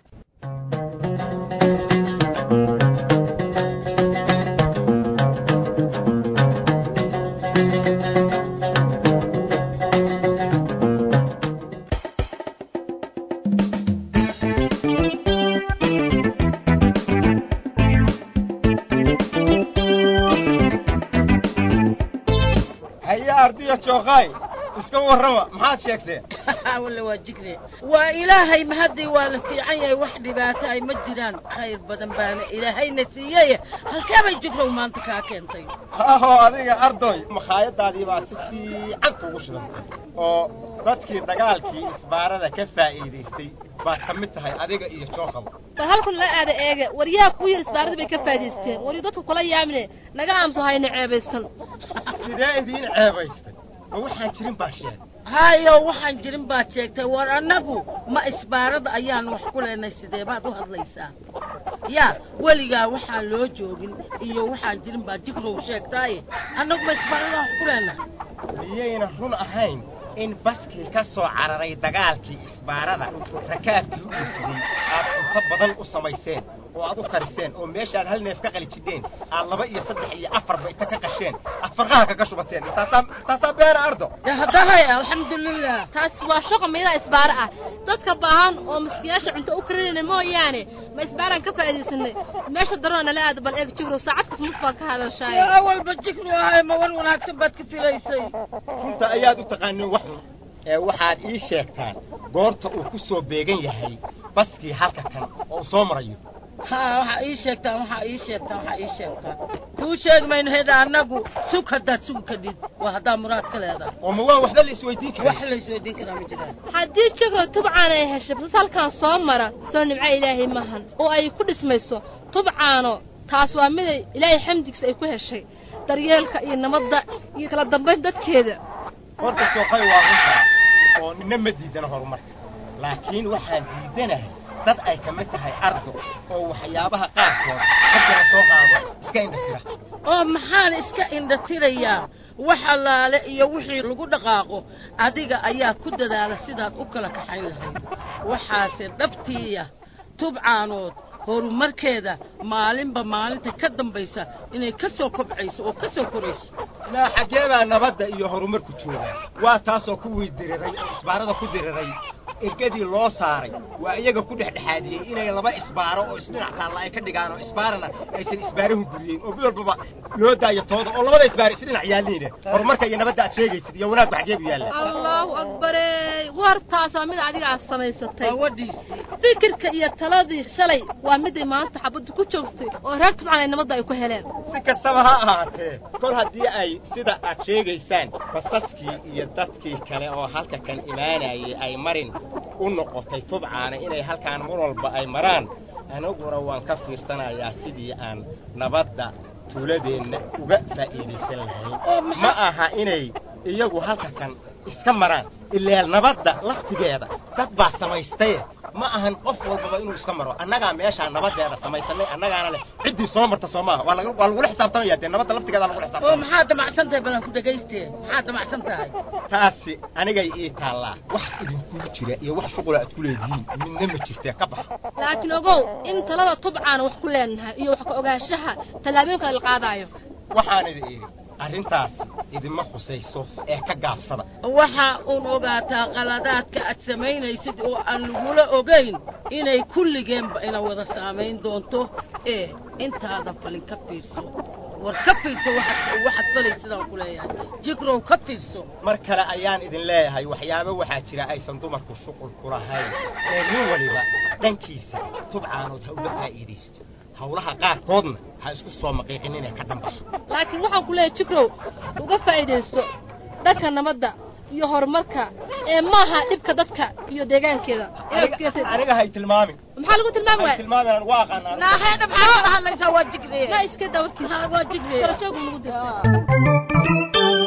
ardiya jookaay iska warrama maxaad sheegteen walla waa jigre waa ilaahay mahadii waa la fiican yahay wax dhibaato ay ma jiraan khayr badan baana ilaahayna siiyey halkee bay jigrow maanta kaa keentay haho adiga ardoy makhaayadaadii baa si fiican kugu shidantay oo dadkii dagaalkii isbaarada ka faa'iidaystay baad ka mid tahay adiga iyo jookaba bal halkan la aada eega waryaa ku yar isbaaradii bay ka faa'iidaysteen waryu dadku kula yaamine naga aamuso hayna ceebaysan sidee idiin ceebaystay ma waxaan jirin baa sheegay hayo waxaan jirin baad sheegtay war annagu ma isbaarada ayaan wax ku leenay sidee baad u hadlaysaa yaa weligaa waxaan loo joogin iyo waxaan jirin baad jigrow sheegtaaye annagu ma isbaarada wax ku leenahay miyayna run ahayn in baskii ka soo cararay dagaalkii isbaarada rakaabkii u dhufiyey aad cunto badan u samayseen oo aad u kariseen oo meeshaad hal neef ka qali jidheen aad laba iyo saddex iyo afarba inta ka qasheen aad farqaha kaga shubateen taasaa taasaa beena ardo haddahay alxamdulilah taas waa shaqa meelaha isbaaro ah dadka baahan oo maskiyaasha cunto u karinayna mooyaane ma isbaaraan ka faa'iidaysanay meesha daroo nala aado bal eeg jigro saacad kas mus baad ka hadashaay awalba jigro ahay ma wan wanaagsan baad ka filaysay runta ayaad u taqaanin wax xun ee waxaad ii sheegtaan goorta uu ku soo beegan yahay baskii halka kan oo uu soo marayo ha waxaa ii sheegtaan waxaa ii sheegtaan waxaa ii sheegtaan kuu sheegi mayno heda annagu sug haddaad sugi kadhid waa haddaa muraad ka leedahay oo ma waan waxba la isweydiin karaa wax la isweydiin karaa ma jiraan haddii jigro tubcaan ay heshay basas halkan soo mara soo nimco ilaahay maahan oo ay ku dhismayso tubcaano taas waa miday ilaahay xamdigiisa ay ku heshay daryeelka iyo nabadda iyo kala dambayn dadkeeda horta sookay waa runtaa oo nina ma diidana horumarka laakiin waxaan diidanahay dad ay ka mid tahay ardo oo waxyaabaha qaarkood marka la soo qaado iska indhatira oo maxaan iska indhatirayaa wax allaale iyo wixii lagu dhaqaaqo adiga ayaa ku dadaala sidaad u kala kaxayn lahayd waxaase dhabtiiya tubcaanood horumarkeeda maalinba maalinta ka dambaysa inay ka soo kobcayso oo ka soo korayso ilaa xaggee baa nabadda iyo horumarku joogaa waa taasoo kuwii diriray oo isbaarada ku diriray ergadii loo saaray waa iyaga ku dhexdhexaadiyey inay laba isbaaro oo isdhinac taalla ay ka dhigaan oo isbaarana aysan isbaarahu guriyeyn oo mid walbaba loo daayo tooda oo labada isbaar isdhinac yaalliine horumarka iyo nabadda aad sheegaysid iyo wanaagba xaggee bu yaalla allahu akbarey wartaas waa mid adiga aad samaysatay wadhiisi fikirka iyo taladii shalay waa miday maanta xabaddu ku joogtay oo reer tubcan ay nabadda ay ku heleen si kastaba ha ahaatee kol haddii ay sida aad sheegaysaan basaskii iyo dadkii kale oo halka kan imaanayay ay marin u noqotay tubcaana inay halkaan mar walba ay maraan aniguna waan ka fiirsanayaa sidii aan nabadda tuuladeenna uga faa'iidaysan lahayn ma aha inay iyagu halka kan iska maraan ilaa nabadda laftigeeda dad baa samaystaye ma ahan qof walbaba inuu iska maro annagaa meeshaa nabaddeeda samaysanay annagaana leh ciddii soo marta soo maaha waa lagu- waa lagula xisaabtamaya dee nabadda laftigeeda lagula oo xisaabtamaya maxaad damacsan tahay badan ku dhagaystee maxaad damacsan tahay taasi anigay ii taallaa wax idinkugu jira iyo wax shuqula aad ku leedihiin midna ma jirtee ka baxa laakiin ogow in talada tubcaan wax ku leenahay iyo wax ka ogaanshaha tallaabooyinka la qaadaayo waxaan idin idhi arrintaasi idinma khusayso ee ka gaabsada waxa uun ogaataa qaladaadka aad samaynaysid oo aan lagula ogayn inay kulligeenba ina wada saamayn doonto ee intaadan falin ka fiirso war ka fiirso waxaad waxaad falaysidaan ku leeyahay jigrow ka fiirso mar kale ayaan idin leeyahay waxyaabo waxaa jira aysan dumarku shuqul ku lahayn ee nin waliba dhankiisa tubcaanood ha uga faa'iidaysto howlaha qaarkoodna ha isku soo maqiiqin inay ka dhambaxo laakiin waxaan ku leeyahay jikrow uga faa'iidaysto dhanka nabadda iyo horumarka ee maaha dhibka dadka iyo deegaankeeda aniga hay tilmaamin maxaa lagu tilmaami hay waaya tilmaamin waa aqaanaa naaheedha maxaa wada hadlaysaa waa jigriye na iska dawarkiisa waa jigriye karajoog nagu dirta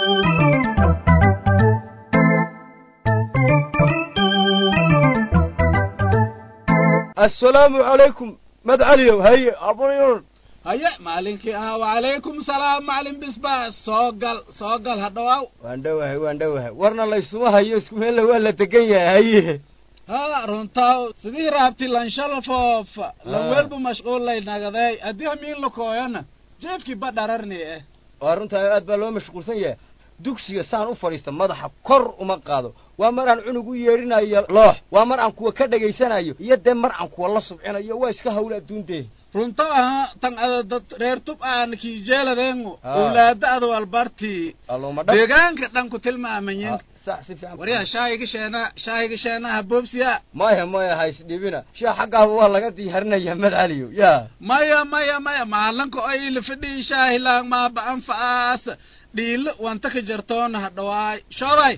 assalaamu calaykum madcaliyow haye aburyun haye maalinkii ahaa wacalaykum salaam macalin bisbaas soo gal soo gal ha dhawaaw waan dhowahay waan dhowahay warna laysuma hayo isku meella waa la degan yahay haye ha runtaa sidii raabti lanshalafoof lanweelbu mashquullay nagadeey haddii hamiin lakooyana jeefkii badhararni eh waa runtaa aad baa loo mashquulsan yahay dugsiga saan u fadhiista madaxa kor uma qaado waa mar aan cunug u yeedhinayo loox waa mar aan kuwa ka dhegaysanayo iyo dee mar aan kuwa la subcinayo waa iska hawla adduuntee runto aha tan ada dad reer tub aan kiijeeladeengu Ah. owlaada ada walbartii alluma dhab deegaanka dhan ku tilmaamayin sax si fiican waryaa shaahiga sheena shaahiga sheenaha boobsiya maya maya ha isdhibina shaa xaggaaba waa laga diyaarinaya madcaliyo ya maya maya maya maalanka oo ila fadhii shaahilaan maaba anfacaas dhiilo wanta ka jartoona ha dhawaay shoobay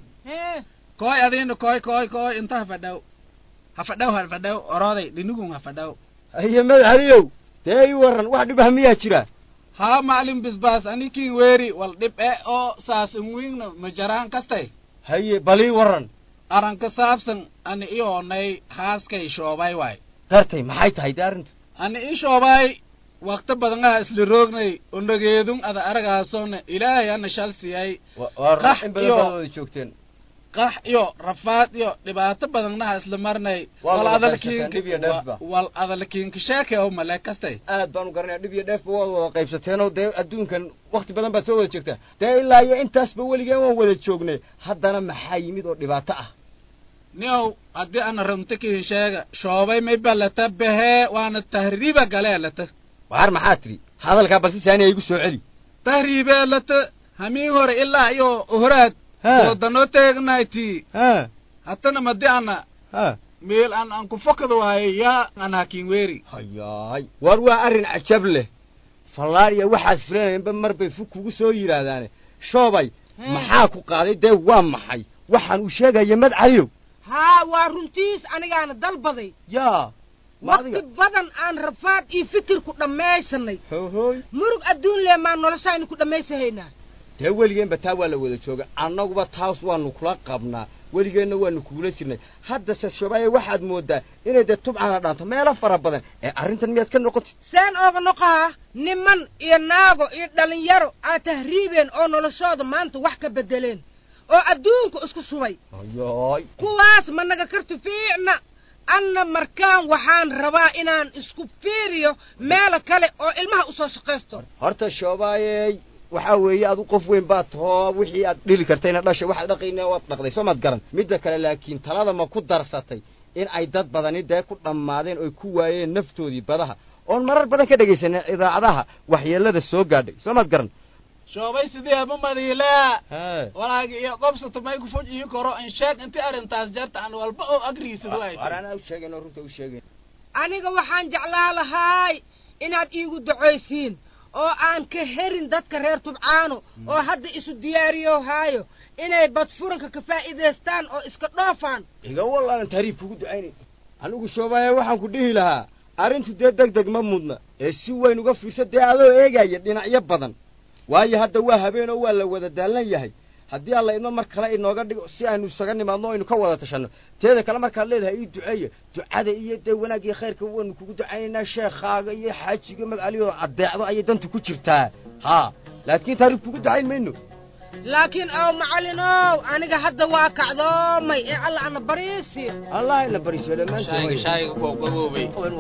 kooy adiina kooy kooy kooy inta ha fadhaw ha fadhaw ha fadhaw orooday dhinigun ha fadhaw haye madcaliyow dee ii waran wax dhib ah miyaa jira haa macalin bisbaas anikin weeri wal dhib e oo saas inwiingna ma jaraan kastay haye bal ii waran aranka saabsan ani i oonay haaskay shoobay waay gartay maxay tahay dee arrintu ani i shoobay wakti badangaha isla roognay onageedun ada aragaasona ilaahay ana shal siyay waa Qax in badan iyo- baad wada joogteen qax iyo rafaad iyo dhibaato badannaha isla marnay Waa wal wada adalkiinka qaybsateen, dhib iyo dheefba. wa- wal adalkiinka sheekay oo male kastay aad baan u garanaya dhib iyo dheefba waad wada qaybsateenoo dee adduunkan wakti badan baad soo wada joogtaa dee ilaa iyo intaasba weligeen waan wada joognay haddana maxaa yimid oo dhibaato ah niow haddii ana runta kihin sheega shoobay may balata behee waana tahriiba galee lata waar maxaa tidhi hadalkaa balsi saani igu soo celi tahriibee lata hamiin hore ilaa iyo horaad Ha. doodanoo teegnayti ha hatana madi ana ha meel aan aan ku fokada waaye yaa aan hakin weeri hayaay waar waa arrin cajab leh fallaariya waxaad filanayinba mar bay fug kugu soo yidhaahdaane shoobay maxaa ku qaaday dee waa maxay waxaan uu sheegaya madcaliyow haa waa runtiis anigaana dalbaday yaa waqti badan aan rafaad iyo fikirku dhammaysanay hohoy murug adduun lee maan noloshaynu ku dhammaysahaynaa dee weligeenba taa waa la wada jooga annaguba taas waanu kula qabnaa weligeenna waanu kugula jirnay haddase shoobaaye waxaad moodaa inay dee tubcana dhaanto meelo fara badan ee arrintan miyaad ka noqotid seen ooga noqoha niman iyo naago iyo dhallinyaro aad tahriibeen oo noloshooda maanta wax ka beddeleen oo adduunka isku subay hayaay kuwaas ma naga karti fiicna anna markaan waxaan rabaa inaan isku fiiriyo meelo kale oo ilmaha usoo shaqaysto horta shoobaayey waxaa weeye adu qof weyn baad tahoo wixii aad dhili kartayna dhasha waxaad dhaqayna waad dhaqday soo maad garan midda kale laakiin talada ma ku darsatay in ay dad badani dee ku dhammaadeen oy ku waayeen naftoodii badaha oon marar badan ka dhegaysanay idaacadaha waxyeelada soo gaadhay soo maad garan shoobay sidee ma madiilaa Hee. walaagi iyo qobsata may ku foj ii koro in sheeg inti arrintaas jarta aan walba oo agriisad waay War anaa u sheegayn oo runta u sheegayn aniga waxaan jeclaa lahaay inaad iigu ducaysiin oo aan ka herin dadka reer tubcaano oo hadda isu diyaariyo haayo inay badfuranka ka faa'iidaystaan oo iska dhoofaan iga walaalan taariif kugu ducaynay anigu shoobaaye waxaan ku dhihi lahaa arrintu dee deg deg ma mudna ee si weyn uga fiirsa dee adoo eegaya dhinacyo badan waayo hadda waa habeen oo waa la wada daallan yahay haddii alla idmo mar kale inooga dhigo si aynu isaga nimaadno o aynu ka wada tashanno teeda kale markaad leedahay ii duceeya ducada iyo dee wanaag iyo khayrka waanu kugu ducaynaynaa sheekhaaga iyo xaajiga magacaliyoo addeecdo ayay dantu ku jirtaa haa laakiin taariif kugu ducayn mayno laakiin ow macallinow aniga hadda waa kacdoomay ee alla ana bariisiyo allah ina bariisiyo dhammaantood shaayiga goobgaboobay waynu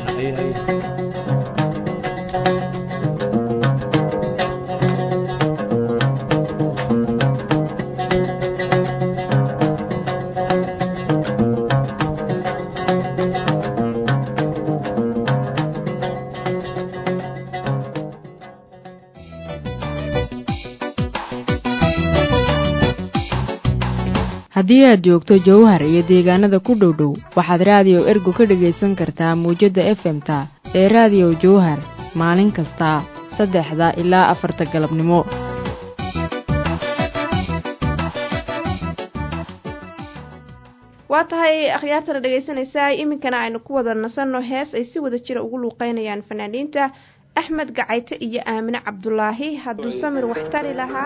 waraabayna haddii aad joogto jowhar iyo deegaanada ku dhow dhow waxaad raadiyo ergo ka dhegaysan kartaa muwjadda efemta ee raadiyo jowhar maalin kasta saddexda ilaa afarta galabnimo waa tahay akhyaartana dhegaysanaysaa iminkana aynu ku wada nasanno hees ay si wada jira ugu luuqeynayaan fanaaniinta axmed gacayte iyo aamine cabdulaahi hadduu samir wax tari lahaa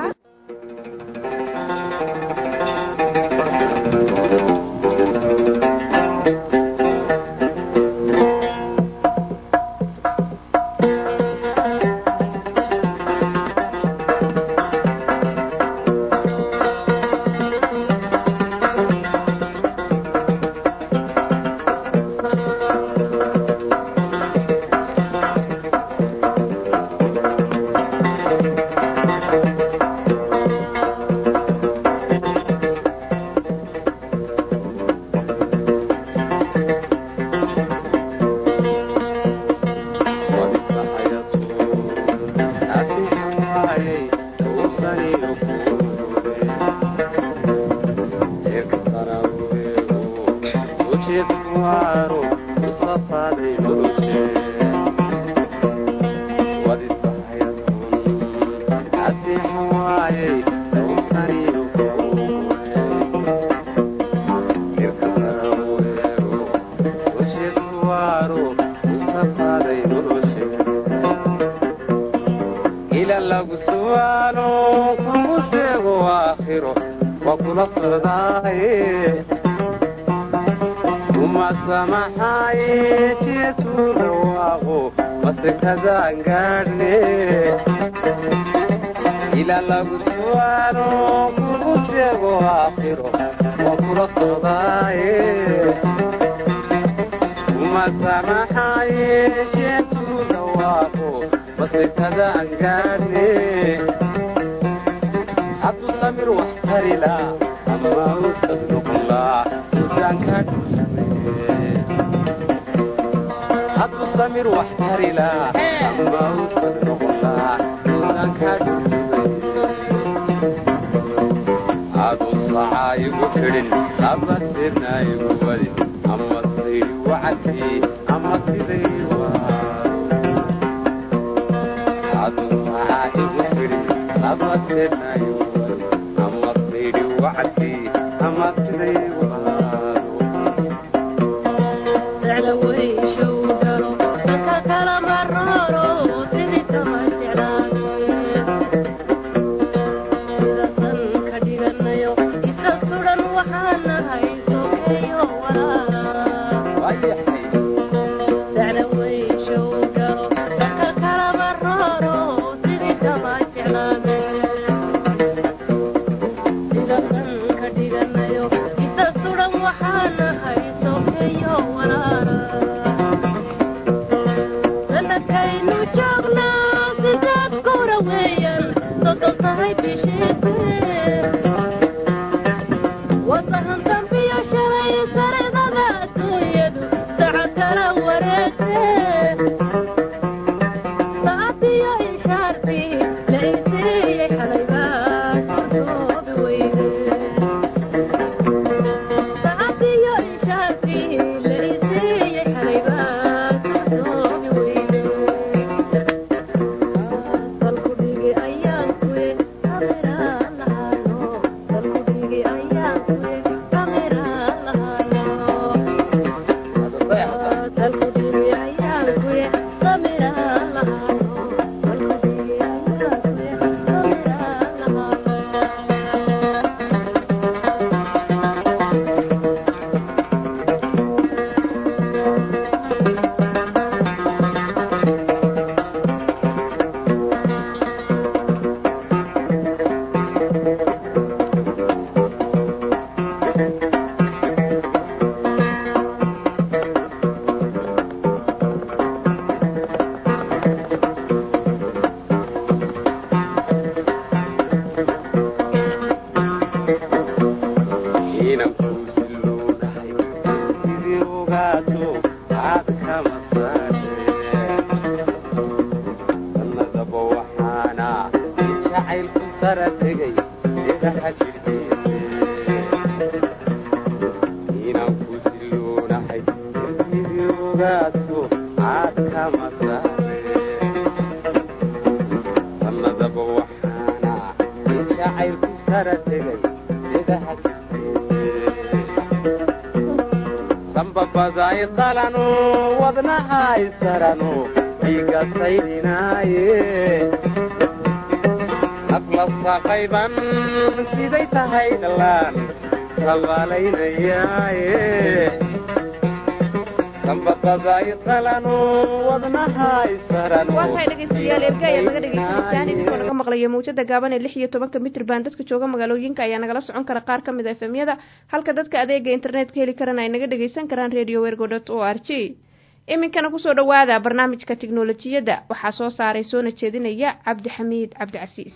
waatahay dhegeystayaal erga ayaa naga dhegeysanaysaan idinkoo naga maqlaya mawjada gaaban ee lix iyo tobanka mitrban dadka jooga magaalooyinka ayaa nagala socon kara qaar ka mid a efemyada halka dadka adeega internetka heli karana ay naga dhegeysan karaan radio wergo dot o r g iminkana kusoo dhowaada barnaamijka tiknolojiyadda waxaa soo saaray soona jeedinaya cabdixamiid cabdicasiis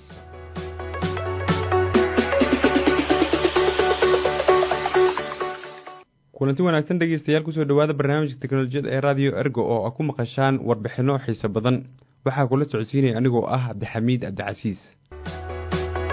kulanti wanaagsan dhegeystayaal kusoo dhowaada barnaamijka teknolojiyada ee radio ergo oo a ku maqashaan warbixinno xiiso badan waxaa kula socodsiinaya anigoo ah cabdixamiid cabdicasiis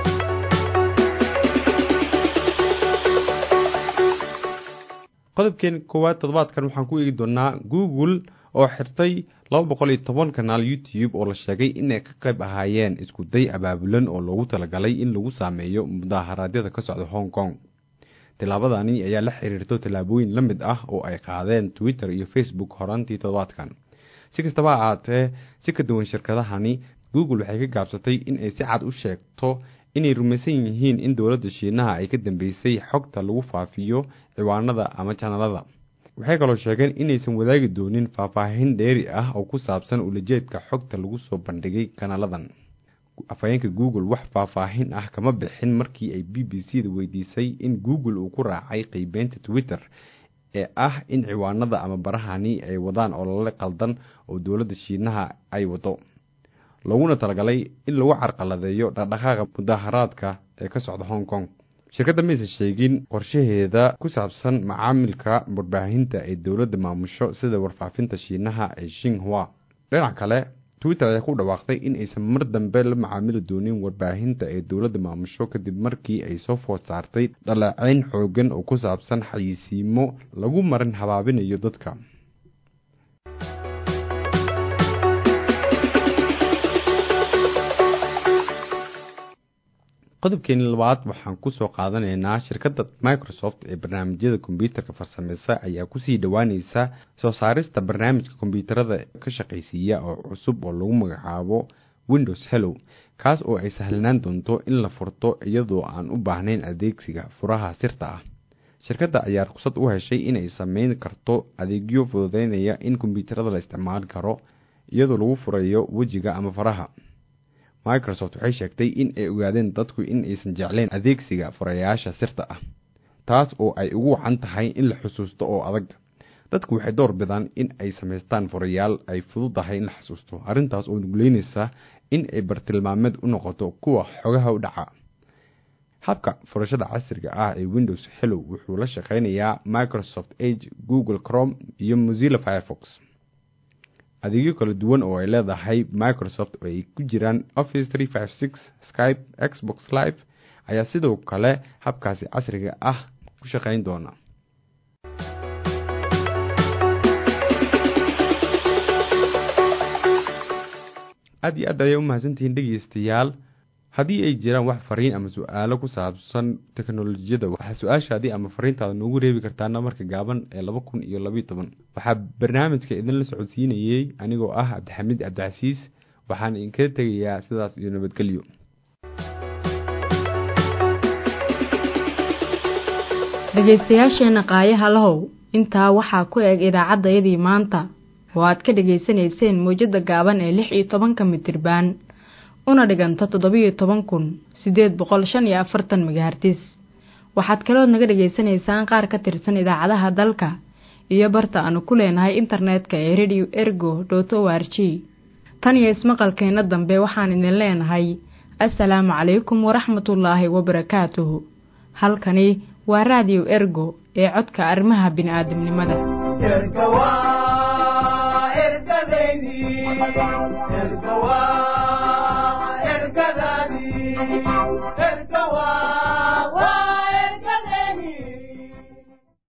qodobkeen koowaad toddobaadkan waxaan ku eegi doonaa google oo xirtay laba boqol iyo toban kanaal youtube oo la sheegay inay ka qayb ahaayeen isku day abaabulan oo loogu talagalay in lagu saameeyo mudaharaadyada ka socda hong kong tillaabadani ayaa la xiriirto tallaabooyin la mid ah oo ay qaadeen twitter iyo facebook horaantii toddobaadkan si kastaba ha ahaatee si ka duwan shirkadahani google waxay ka gaabsatay in ay si cad u sheegto inay rumaysan yihiin in dowladda shiinaha ay ka dambeysay xogta lagu faafiyo ciwaanada ama janalada waxay kaloo sheegeen inaysan wadaagi doonin faahfaahin dheeri ah oo ku saabsan ulajeedka xogta lagu soo bandhigay kanaaladan afhayeenka google wax faahfaahin ah kama bixin markii ay b b c da weydiisay in google uu ku raacay qeybeynta twitter ee ah in ciwaanada ama barahani ay wadaan olole qaldan oo dowladda shiinaha ay wado laguna talagalay in lagu carqaladeeyo dhaqdhaqaaqa mudaharaadka ee ka socda hong kong shirkadda mayse sheegin qorshaheeda ku saabsan macaamilka warbaahinta ee dowladda maamusho sida warfaafinta shiinaha ee shinghua dhinac kale twitter ayaa ku dhawaaqday in aysan mar dambe la macaamili doonin warbaahinta ee dowladda maamusho kadib markii ay soo food saartay dhaleeceyn xoogan oo ku saabsan xayisiimo lagu marin habaabinayo dadka qodobkeeni labaad waxaan kusoo qaadanaynaa shirkadda microsoft ee barnaamijyada kombyuutarka farsameysa ayaa kusii dhowaaneysa soo saarista barnaamijka kombyuutarada ka shaqaysiiya oo cusub oo lagu magacaabo windows hellow kaas oo ay sahlanaan doonto in la furto iyadoo aan u baahnayn adeegsiga furaha sirta ah shirkadda ayaa ruqsad u heshay inay sameyn karto adeegyo fududeynaya in kombyuutarada la isticmaali karo iyadoo lagu furayo wejiga ama faraha microsoft waxay sheegtay in ay ogaadeen dadku in aysan jeclayn adeegsiga furayaasha sirta ah taas oo ay ugu wacan tahay in la xusuusto oo adag dadku waxay door bidaan in ay samaystaan furayaal ay fududahay in la xusuusto arrintaas oo nuguleynaysa in ay bartilmaameed u noqoto kuwa xogaha u dhaca habka furashada casriga ah ee windows hellow wuxuu la shaqeynayaa microsoft age google crom iyo mozilla firefox adeegyo kala duwan oo ay leedahay microsoft oo ay ku jiraan office tree five six skype xbox live ayaa sidoo kale habkaasi casriga ah ku shaqeyn doona aada iyo aad ayay u mahadsantihiin dhegeystayaal haddii ay jiraan wax fariin ama su-aalo ku saabsan teknolojiyadda waxaa su-aashaadii ama fariintaada noogu reebi kartaa namarka gaaban ee laba kun iyo labayo toban waxaa barnaamijka idinla socodsiinayey anigoo ah cabdixamiid cabdicasiis waxaan idinkaga tegayaa sidaas iyo nabadgelyo dhegaystayaasheenna qaayaha lahow intaa waxaa ku eg idaacaddayadii maanta oo aad ka dhegaysanayseen mowjadda gaaban ee lix iyo tobanka mitirbaan una dhiganta toddobiyo toban kun siddeed boqol shan iyo afartan megahartis waxaad kalood naga dhegaysanaysaan qaar ka tirsan idaacadaha dalka iyo barta aanu ku leenahay internetka ee radio ergo dot o r g tan iyo ismaqalkeenna dambe waxaan idin leenahay assalaamu calaykum waraxmatullaahi wabarakaatuhu halkani waa raadiyo ergo ee codka arrimaha bini'aadamnimada erga waa ergadeydii erga waa